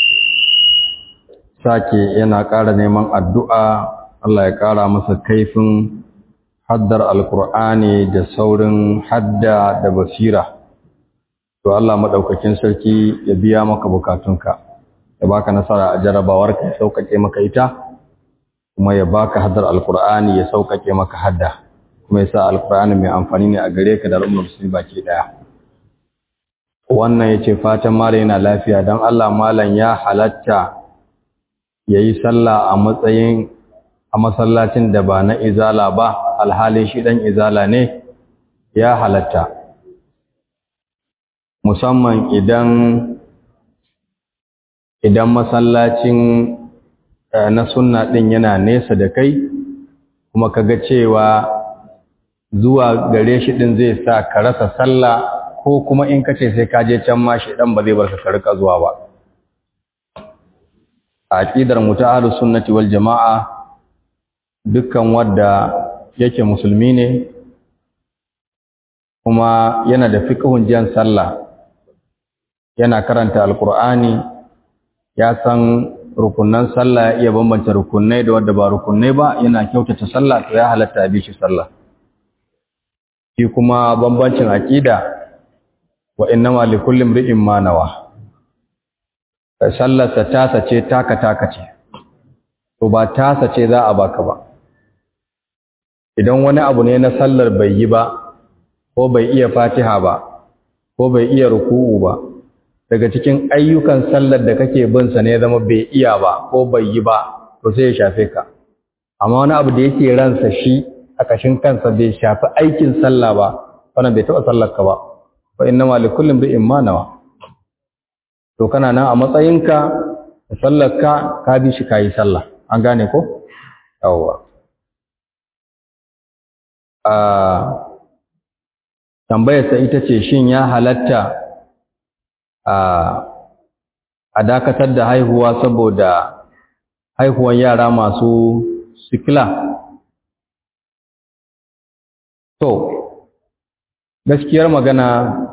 sake yana ƙara neman addu'a Allah ya ƙara masa kaifin haddar alkur'ani da saurin hadda da basira to Allah maɗaukakin sarki ya biya maka bukatunka ya baka nasara a jarabawarka ya sauƙaƙe maka ita kuma ya baka haddar alkur'ani ya sauƙaƙe maka hadda kuma ya sa alkur'ani mai amfani ne a gare ka da al'ummar musulmi baki ɗaya wannan ya ce fatan malam yana lafiya don Allah malam ya halatta ya yi sallah a matsayin a masallacin da ba na izala ba alhalin shi ɗan izala ne ya halatta musamman idan idan masallacin na sunna ɗin yana nesa da kai kuma kaga cewa zuwa gare shi ɗin zai sa ka rasa sallah ko kuma in ka ce sai ka je can ma shaidan ba zai barka ka rika zuwa ba a aqidar mu ta ahlus sunnati wal jamaa dukkan wanda yake musulmi ne kuma yana da fiqhun jan sallah yana karanta alqur'ani ya san rukunnan sallah ya iya bambanta rukunnai da wanda ba rukunnai ba yana kyautata sallah to ya halatta a bi shi sallah shi kuma bambancin aqida wa innama likulli imri'in ma nawa sallarsa tasa ce taka taka ce to ba tasa ce za a baka ba idan wani abu ne na sallar bai yi ba ko bai iya fatiha ba ko bai iya ruku'u ba daga cikin ayyukan sallar da kake bin sa ne zama bai iya ba ko bai yi ba to sai ya shafe ka amma wani abu da yake ransa shi a kashin kansa bai shafi aikin sallah ba wannan bai taɓa sallar ka ba fa innama likulli imri'in ma nawa to kana nan a matsayinka da sallarka ka bi shi kayi sallah an gane ko yawwa a tambayarsa ita ce shin ya halatta a a dakatar da haihuwa saboda haihuwan yara masu sikila to gaskiyar magana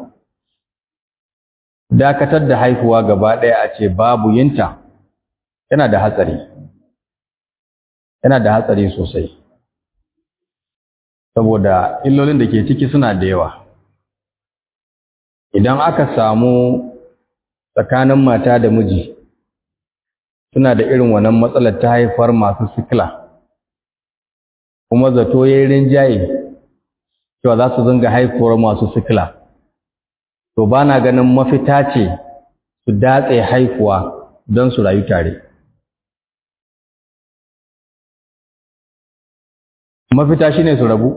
dakatar da haihuwa gaba ɗaya a ce babu yinta yana da hatsari yana da hatsari sosai saboda illolin da ke ciki suna da yawa idan aka samu tsakanin mata da miji suna da irin wannan matsalar ta haifar masu sikila kuma zato ya yi rinjaye cewa za su zanga haifuwar masu sikila to ba na ganin mafita ce su datse haifuwa don su rayu tare mafita shi ne su rabu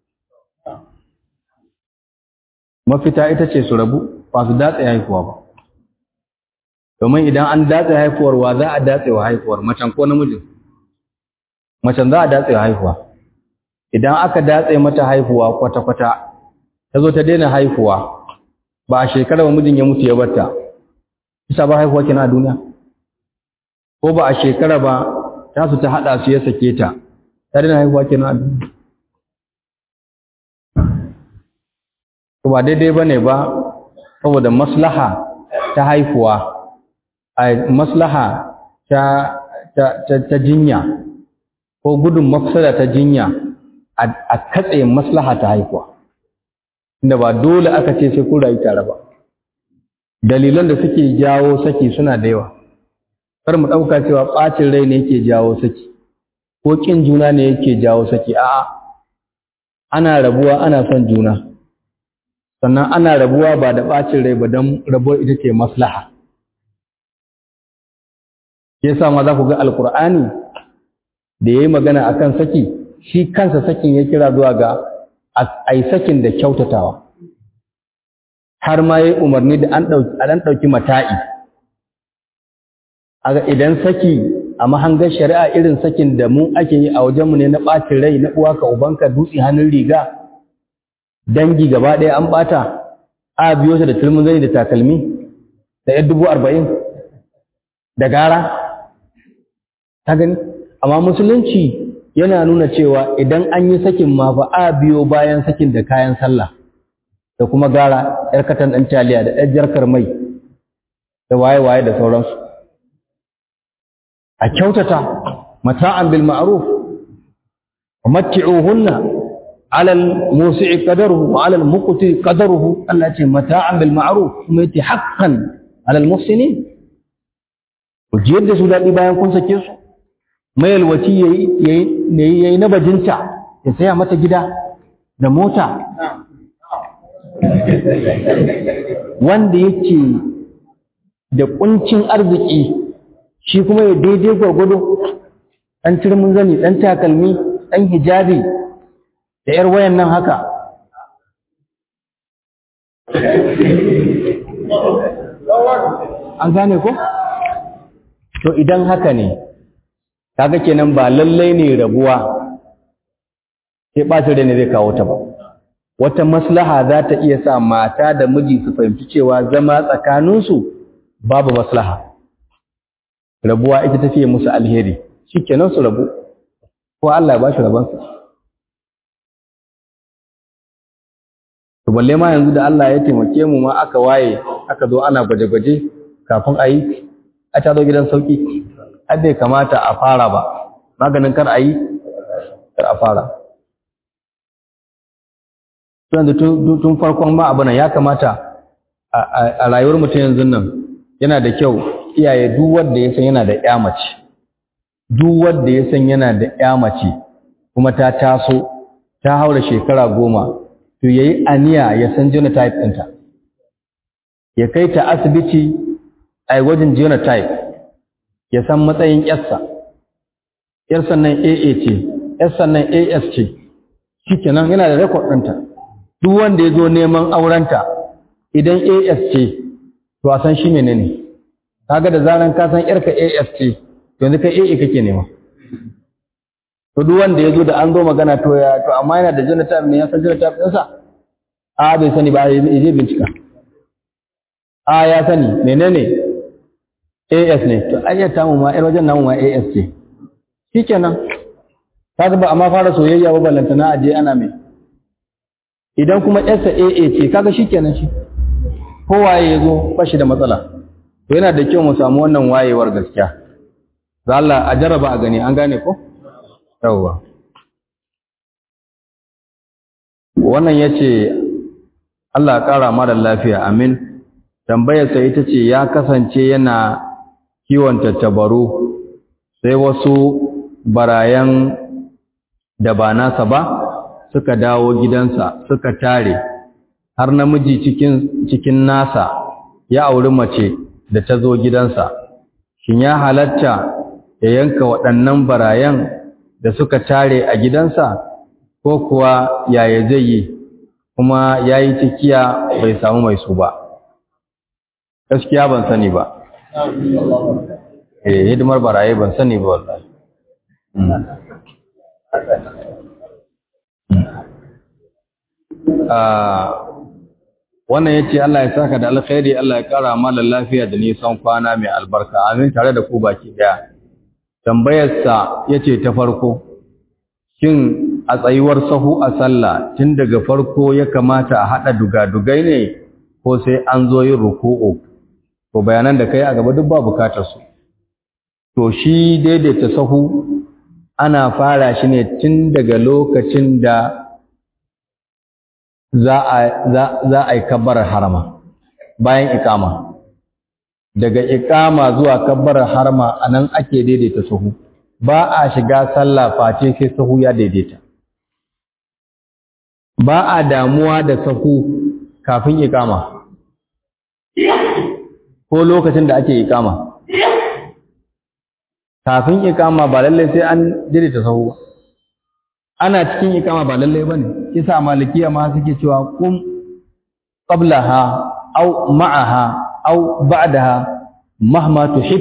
mafita ita ce su rabu ba su datse haifuwa ba domin idan an datse haifuwar wa za a datse wa haifuwar macen ko namijin macen za a datse wa haifuwa idan aka datse mata haifuwa kwata-kwata ta zo ta daina haifuwa ba a shekarar mijin ya mutu ya batta isa ba haihuwa kina a duniya ko ba a shekara ba ta su ta haɗa su ya sake ta ta daina haihuwa kina a duniya to ba daidai ba ne ba saboda maslaha ta haihuwa a maslaha ta, ta, ta, ta jinya ko gudun mafsada ta jinya a katse maslaha ta haihuwa inda ba dole aka ce sai ku rayu tare ba dalilan da suke jawo saki suna da yawa kar mu ɗauka cewa ɓacin rai ne yake jawo saki ko ƙin juna ne yake jawo saki a'a ana rabuwa ana son juna sannan ana rabuwa ba da ɓacin rai ba don rabuwar ita ce maslaha yasa ma za ku ga alkur'ani da ya yi magana akan saki shi kansa sakin ya kira zuwa ga a yi sakin da kyautatawa har ma ya yi umarni da an ɗauki mata'i aga idan saki a mahangar shari'a irin sakin da mu ake yi a wajenmu ne na ɓacin rai na uwa ka ubanka dutse hannun riga dangi gaba ɗaya an ɓata a biyo shi da turmin zani da takalmi da yan dubu arba'in da gara ta gani amma musulunci yana nuna cewa idan an yi sakin ma fa a biyo bayan sakin da kayan sallah da kuma gara yar katan ɗan taliya da ɗan jarkar mai da waye-waye da sauransu a kyautata mata'an bil ma'ruf wa matti'uhunna 'ala al-musi'i qadaruhu wa 'ala al-muqti qadaruhu Allah ce mata'an bil ma'ruf kuma yace haqqan 'ala al-muhsinin ku jiyar da su daɗi bayan kun sake su mayalwaci yayi yayi na bajinta ya saya mata gida da mota wanda yake da kuncin arziki shi kuma ya daidai gwargwado ɗan turmin zani ɗan takalmi ɗan hijabi da ‘yar wayan nan haka an gane ko? to idan haka ne kaga kenan ba lallai ne rabuwa sai ɓacin rai ne zai kawo ta ba wata maslaha za ta iya sa mata da miji su fahimci cewa zama tsakaninsu babu maslaha rabuwa ita tafiye musu alheri shikenan su rabu ko Allah ya ba shi rabansa to balle ma yanzu da Allah ya taimake mu ma aka waye aka zo ana gwaje-gwaje kafin a yi a ta zo gidan sauki ai bai kamata a fara ba maganin kar a yi kar a fara yanzu tun farkon ma abu nan ya kamata a rayuwar mutum yanzu nan yana da kyau iyaye duk wanda ya san yana da ƴa mace duk wanda ya san yana da ƴa mace kuma ta taso ta haura shekara goma to yayi aniya ya san genotype ɗinta ya kai ta asibiti a gwajin genotype ya san matsayin ƴarsa ƴarsa nan AA ce ƴarsa nan AS ce shikenan yana da record ɗinta duk wanda ya zo neman aurenta idan AS ce to a san shi menene kaga da zaran ka san yarka AS ce to yanzu kai AA kake nema to duk wanda ya zo da an zo magana to ya to amma yana da genotype ne ya san genotype ɗinsa a bai sani ba ya je bincika a ya sani menene AS ne to ayyata mu ma yar wajen namu ma AS ce shikenan kaga ba amma fara soyayya ba ballantana aje ana mai idan kuma yarsa AA ce kaga shikenan shi kowaye ya zo ba shi da matsala to yana da kyau mu samu wannan wayewar gaskiya za Allah a jarraba a gani an gane ko yawwa wannan yace Allah ya kara mara lafiya amin tambayar sa ita ce ya kasance yana kiwon tattabaru sai wasu barayan da ba nasa ba suka dawo gidansa suka tare har namiji cikin cikin nasa ya auri mace da ta zo gidansa shin ya halatta ya yanka waɗannan barayan da suka tare a gidansa ko kuwa yaya zai yi kuma ya yi cikiya bai samu mai su ba gaskiya ban sani ba eh hidimar baraye ban sani ba wallahi wannan yace Allah ya saka da alkhairi Allah ya kara malan lafiya da nisan kwana mai albarka amin tare da ku baki daya tambayar sa yace ta farko shin a tsayuwar sahu a sallah tun daga farko ya kamata a hada dugadugai ne ko sai an zo yin ruku'u ko bayanan da kai a gaba duk ba bukatar su to shi daidaita sahu ana fara shi ne tun daga lokacin da za a yi kabbarar harama bayan ikama daga ikama zuwa kabbarar harama a nan ake daidaita sahu ba a shiga sallah face sai sahu ya daidaita ba a damuwa da sahu kafin ikama ko lokacin da ake ikama kafin ikama ba lallai sai an daidaita sahu ba ana cikin ikama ba lallai bane kisa malikiya ma suke cewa kum qablaha aw ma'aha aw ba'daha mahma tuhib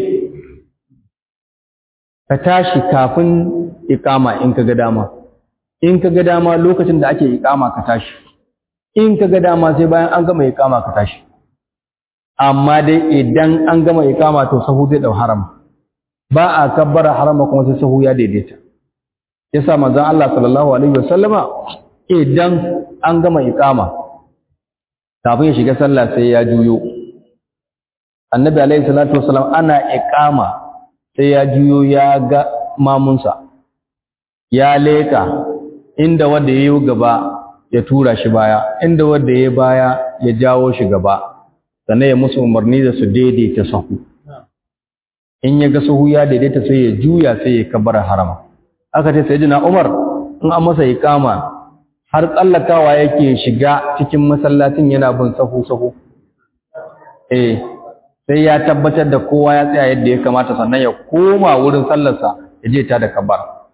ka tashi kafin ikama in ka ga dama in ka ga dama lokacin da ake ikama ka tashi in ka ga dama sai bayan an gama ikama ka tashi amma dai idan an gama ikama to sahu zai dau haram ba a kabbara harama kuma sai sahu ya daidaita yasa manzon Allah sallallahu alaihi wasallama idan an gama iqama kafin ya shiga sallah sai ya juyo annabi alaihi salatu wasallam ana iqama sai ya juyo ya ga mamunsa ya leka inda wanda yayi gaba ya tura shi baya inda wanda yayi baya ya jawo shi gaba sannan ya musu umarni da su daidaita sahu in ya ga sahu ya daidaita sai ya juya sai ya kabbara harama aka ce sayyidina Umar in an masa iqama har tsallakawa yake shiga cikin masallacin yana bin sahu sahu eh sai ya tabbatar da kowa ya tsaya yadda ya kamata sannan ya koma wurin sallarsa ya je ta da kabar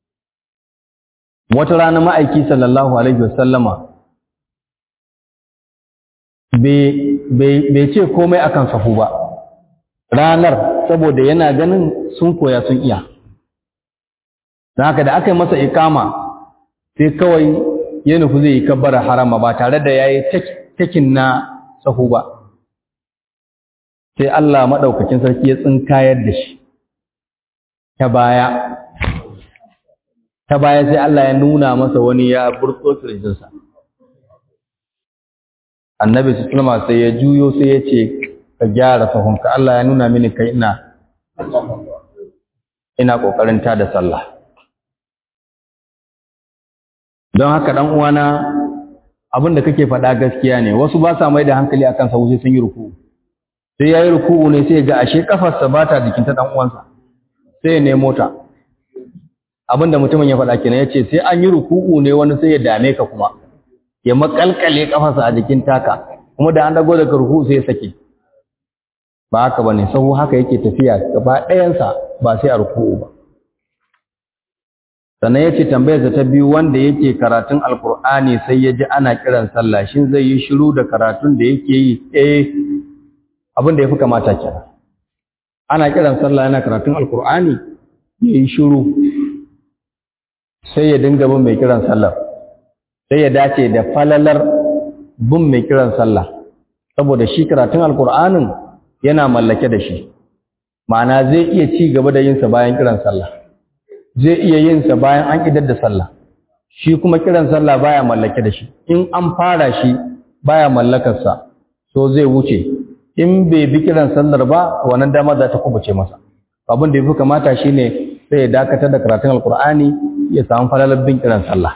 wata rana ma'aiki sallallahu alaihi wasallama bai ce komai akan sahu ba ranar saboda yana ganin sun koya sun iya don haka da aka yi masa ikama sai kawai ya nufi zai yi kabbara harama ba tare da ya yi takin na sahu ba sai Allah maɗaukakin sarki ya tsinkayar da shi ta baya ta baya sai Allah ya nuna masa wani ya burtso kirjinsa annabi su tulma sai ya juyo sai ya ce ka gyara sahunka Allah ya nuna mini kai ina ina ƙoƙarin ta da sallah don haka ɗan uwana abin da kake faɗa gaskiya ne wasu ba sa mai da hankali akan sahu sai sun yi ruku sai ya yi ruku ne sai ga ashe kafarsa ba ta jikin ta ɗan uwansa sai ya nemo ta abin da mutumin ya faɗa kenan ya ce sai an yi ruku'u ne wani sai ya dame ka kuma ya makalkale kafarsa a jikin taka kuma da an dago daga ruku'u sai ya sake ba haka bane sahu haka yake tafiya gaba ɗayansa ba sai a ruku'u ba sannan yace tambayar ta biyu wanda yake karatun alkur'ani sai ya ji ana kiran sallah shin zai yi shiru da karatun da yake yi eh abin da yafi kamata kenan ana kiran sallah yana karatun alkur'ani ya yi shiru sai ya dinga bin mai kiran sallah sai ya dace da falalar bin mai kiran sallah saboda shi karatun alkur'anin yana mallake da shi ma'ana zai iya ci gaba da yinsa bayan kiran sallah zai iya yinsa bayan an idar da sallah shi kuma kiran sallah baya mallake da shi in an fara shi baya mallakarsa so zai wuce in bai bi kiran sallar ba wannan dama za ta kubuce masa abin da yafi kamata shine sai ya dakatar da karatun alkur'ani ya samu falalar bin kiran sallah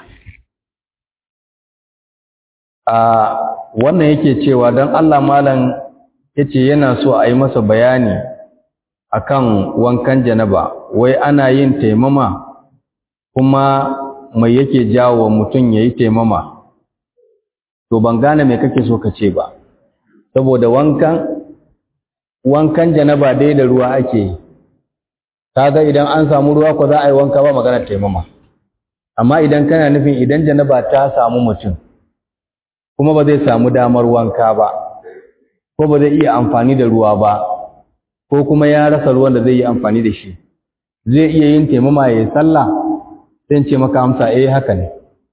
a wannan yake cewa don Allah malam yace yana so a yi masa bayani akan wankan janaba wai ana yin taimama kuma mai yake jawo mutum yayi taimama to ban gane me kake so ka ce ba saboda wankan wankan janaba dai da ruwa ake yi kaga idan an samu ruwa ko za a yi wanka ba magana taimama amma idan kana nufin idan janaba ta samu mutum kuma ba zai samu damar wanka ba ko ba zai iya amfani da ruwa ba ko kuma ya rasa ruwan da zai yi amfani da shi zai iya yin taimama ya yi sallah sai ce maka amsa eh haka ne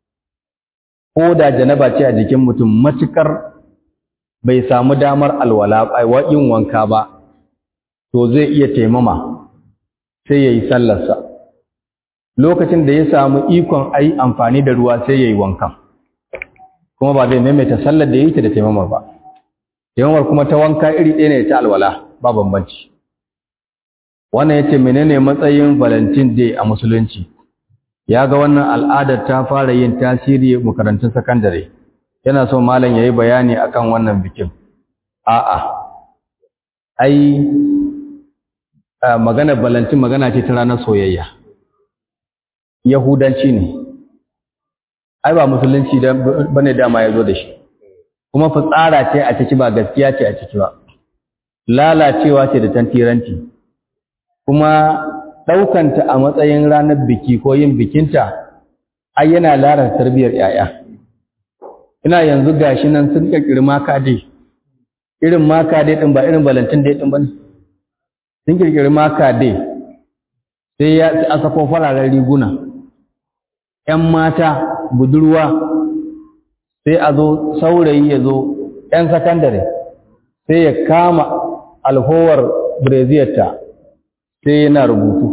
ko da janaba ce a jikin mutum matukar bai samu damar alwala yin wanka ba to zai iya taimama sai ya yi sallarsa lokacin da ya samu ikon a yi amfani da ruwa sai ya yi wankan kuma ba zai maimaita sallar da ya yi ta da taimamar ba taimamar kuma ta wanka iri ɗaya ne ta alwala ba bambanci wannan ya ce menene matsayin valentine day a musulunci ya ga wannan al'adar ta fara yin tasiri makarantun sakandare yana so malam ya yi bayani akan wannan bikin a'a ai magana valentine magana ce ta ranar soyayya yahudanci ne ai ba musulunci bane dama ya zo da shi kuma fitsara ce a ciki ba gaskiya ce a ciki ba lalacewa ce da tantiranci kuma ɗaukanta a matsayin ranar biki ko yin bikinta ai yana lara tarbiyyar yaya ina yanzu gashi nan sun kirkiri maka dai irin maka dai din ba irin balantin dai din bane sun kirkiri maka dai sai ya a sako fararen riguna ƴan mata budurwa sai a zo saurayi ya zo ƴan sakandare sai ya kama alhowar breziyarta sai yana rubutu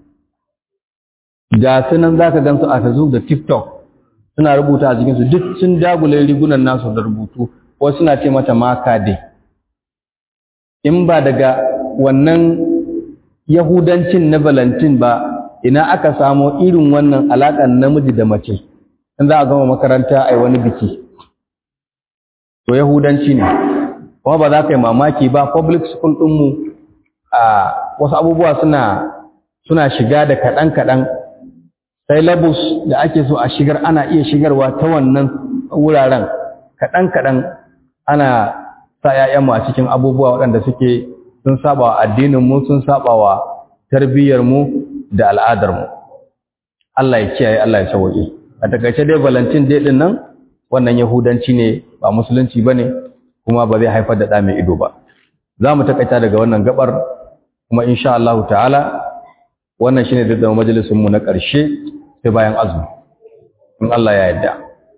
ga sunan za ka gansu a facebook da tiktok suna rubuta a cikinsu duk sun dagule rigunan nasu da rubutu wasu suna ce mata maka dai in ba daga wannan yahudancin na valentin ba ina aka samo irin wannan alaƙar namiji da mace in za a gama makaranta a yi wani biki to yahudanci ne kuma ba za ka yi mamaki ba public school ɗinmu a wasu abubuwa suna suna shiga da kaɗan-kaɗan syllabus da ake so a shigar ana iya shigarwa ta wannan wuraren kaɗan-kaɗan ana sa ‘ya'yanmu a cikin abubuwa waɗanda suke sun saba wa addininmu sun saba wa tarbiyyarmu da al'adarmu Allah ya kiyaye Allah ya sauƙi a takaice dai valentin dai ɗin nan wannan yahudanci ne ba musulunci ba ne kuma ba zai haifar da ɗa mai ido ba za mu takaita daga wannan gabar kuma insha Allah ta'ala wannan shine da majalisun mu na ƙarshe sai bayan azumi in Allah ya yarda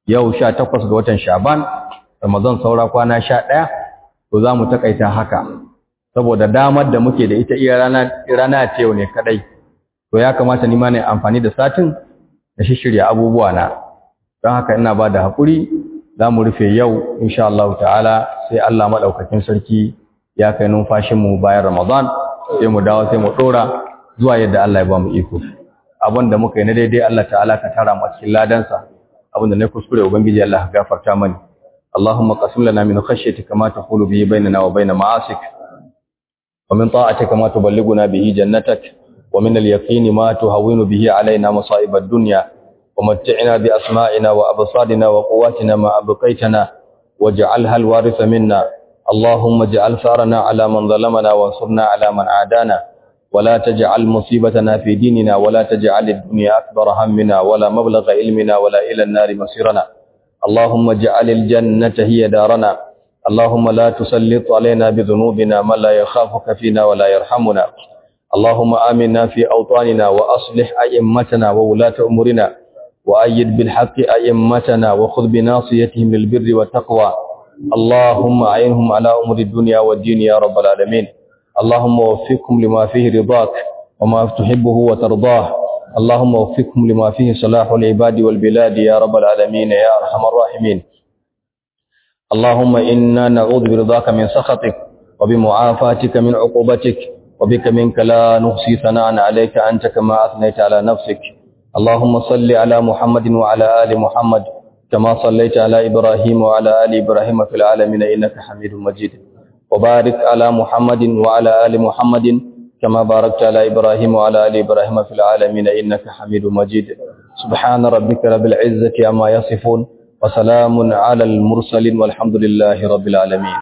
yau sha takwas ga watan shaban ramadan saura kwana sha ɗaya to za mu takaita haka saboda damar da muke da ita iya rana ce yau ne kadai to ya kamata ni ma ne amfani da satin da shirya abubuwa na don haka ina ba da haƙuri za mu rufe yau insha Allah ta'ala sai Allah maɗaukakin sarki ya kai numfashinmu bayan ramadan sai mu dawo sai mu ɗora zuwa yadda Allah ya ba mu iko abin da muka yi na daidai Allah ta'ala ka tara mu cikin ladansa abin da na kuskure ubangiji Allah ka gafarta mani Allahumma qasim lana min khashyatika ma taqulu bihi bainana wa bain ma'asik wa min ta'atika ma tuballighuna bihi jannatak wa min al-yaqini ma tuhawwinu bihi alaina masa'ib ad-dunya wa mat'ina bi asma'ina wa absarina wa quwwatina ma abqaytana waj'alha al-waritha minna Allahumma ij'al sarana ala man zalamana wa ansurna ala man adana ولا تجعل مصيبتنا في ديننا ولا تجعل الدنيا أكبر همنا ولا مبلغ علمنا ولا إلى النار مصيرنا اللهم اجعل الجنة هي دارنا اللهم لا تسلط علينا بذنوبنا من لا يخافك فينا ولا يرحمنا اللهم آمنا في أوطاننا وأصلح أئمتنا وولاة أمورنا وأيد بالحق أئمتنا وخذ بناصيتهم للبر والتقوى اللهم أعينهم على أمور الدنيا والدين يا رب العالمين اللهم وفقهم لما فيه رضاك وما تحبه وترضاه اللهم وفقهم لما فيه صلاح العباد والبلاد يا رب العالمين يا أرحم الراحمين اللهم إنا نعوذ برضاك من سخطك وبمعافاتك من عقوبتك وبك منك لا نحصي ثناء عليك أنت كما أثنيت على نفسك اللهم صل على محمد وعلى آل محمد كما صليت على إبراهيم وعلى آل إبراهيم في العالمين إنك حميد مجيد وبارك على محمد وعلى آل محمد كما باركت على إبراهيم وعلى آل إبراهيم في العالمين إنك حميد مجيد سبحان ربك رب العزة عما يصفون وسلام على المرسلين والحمد لله رب العالمين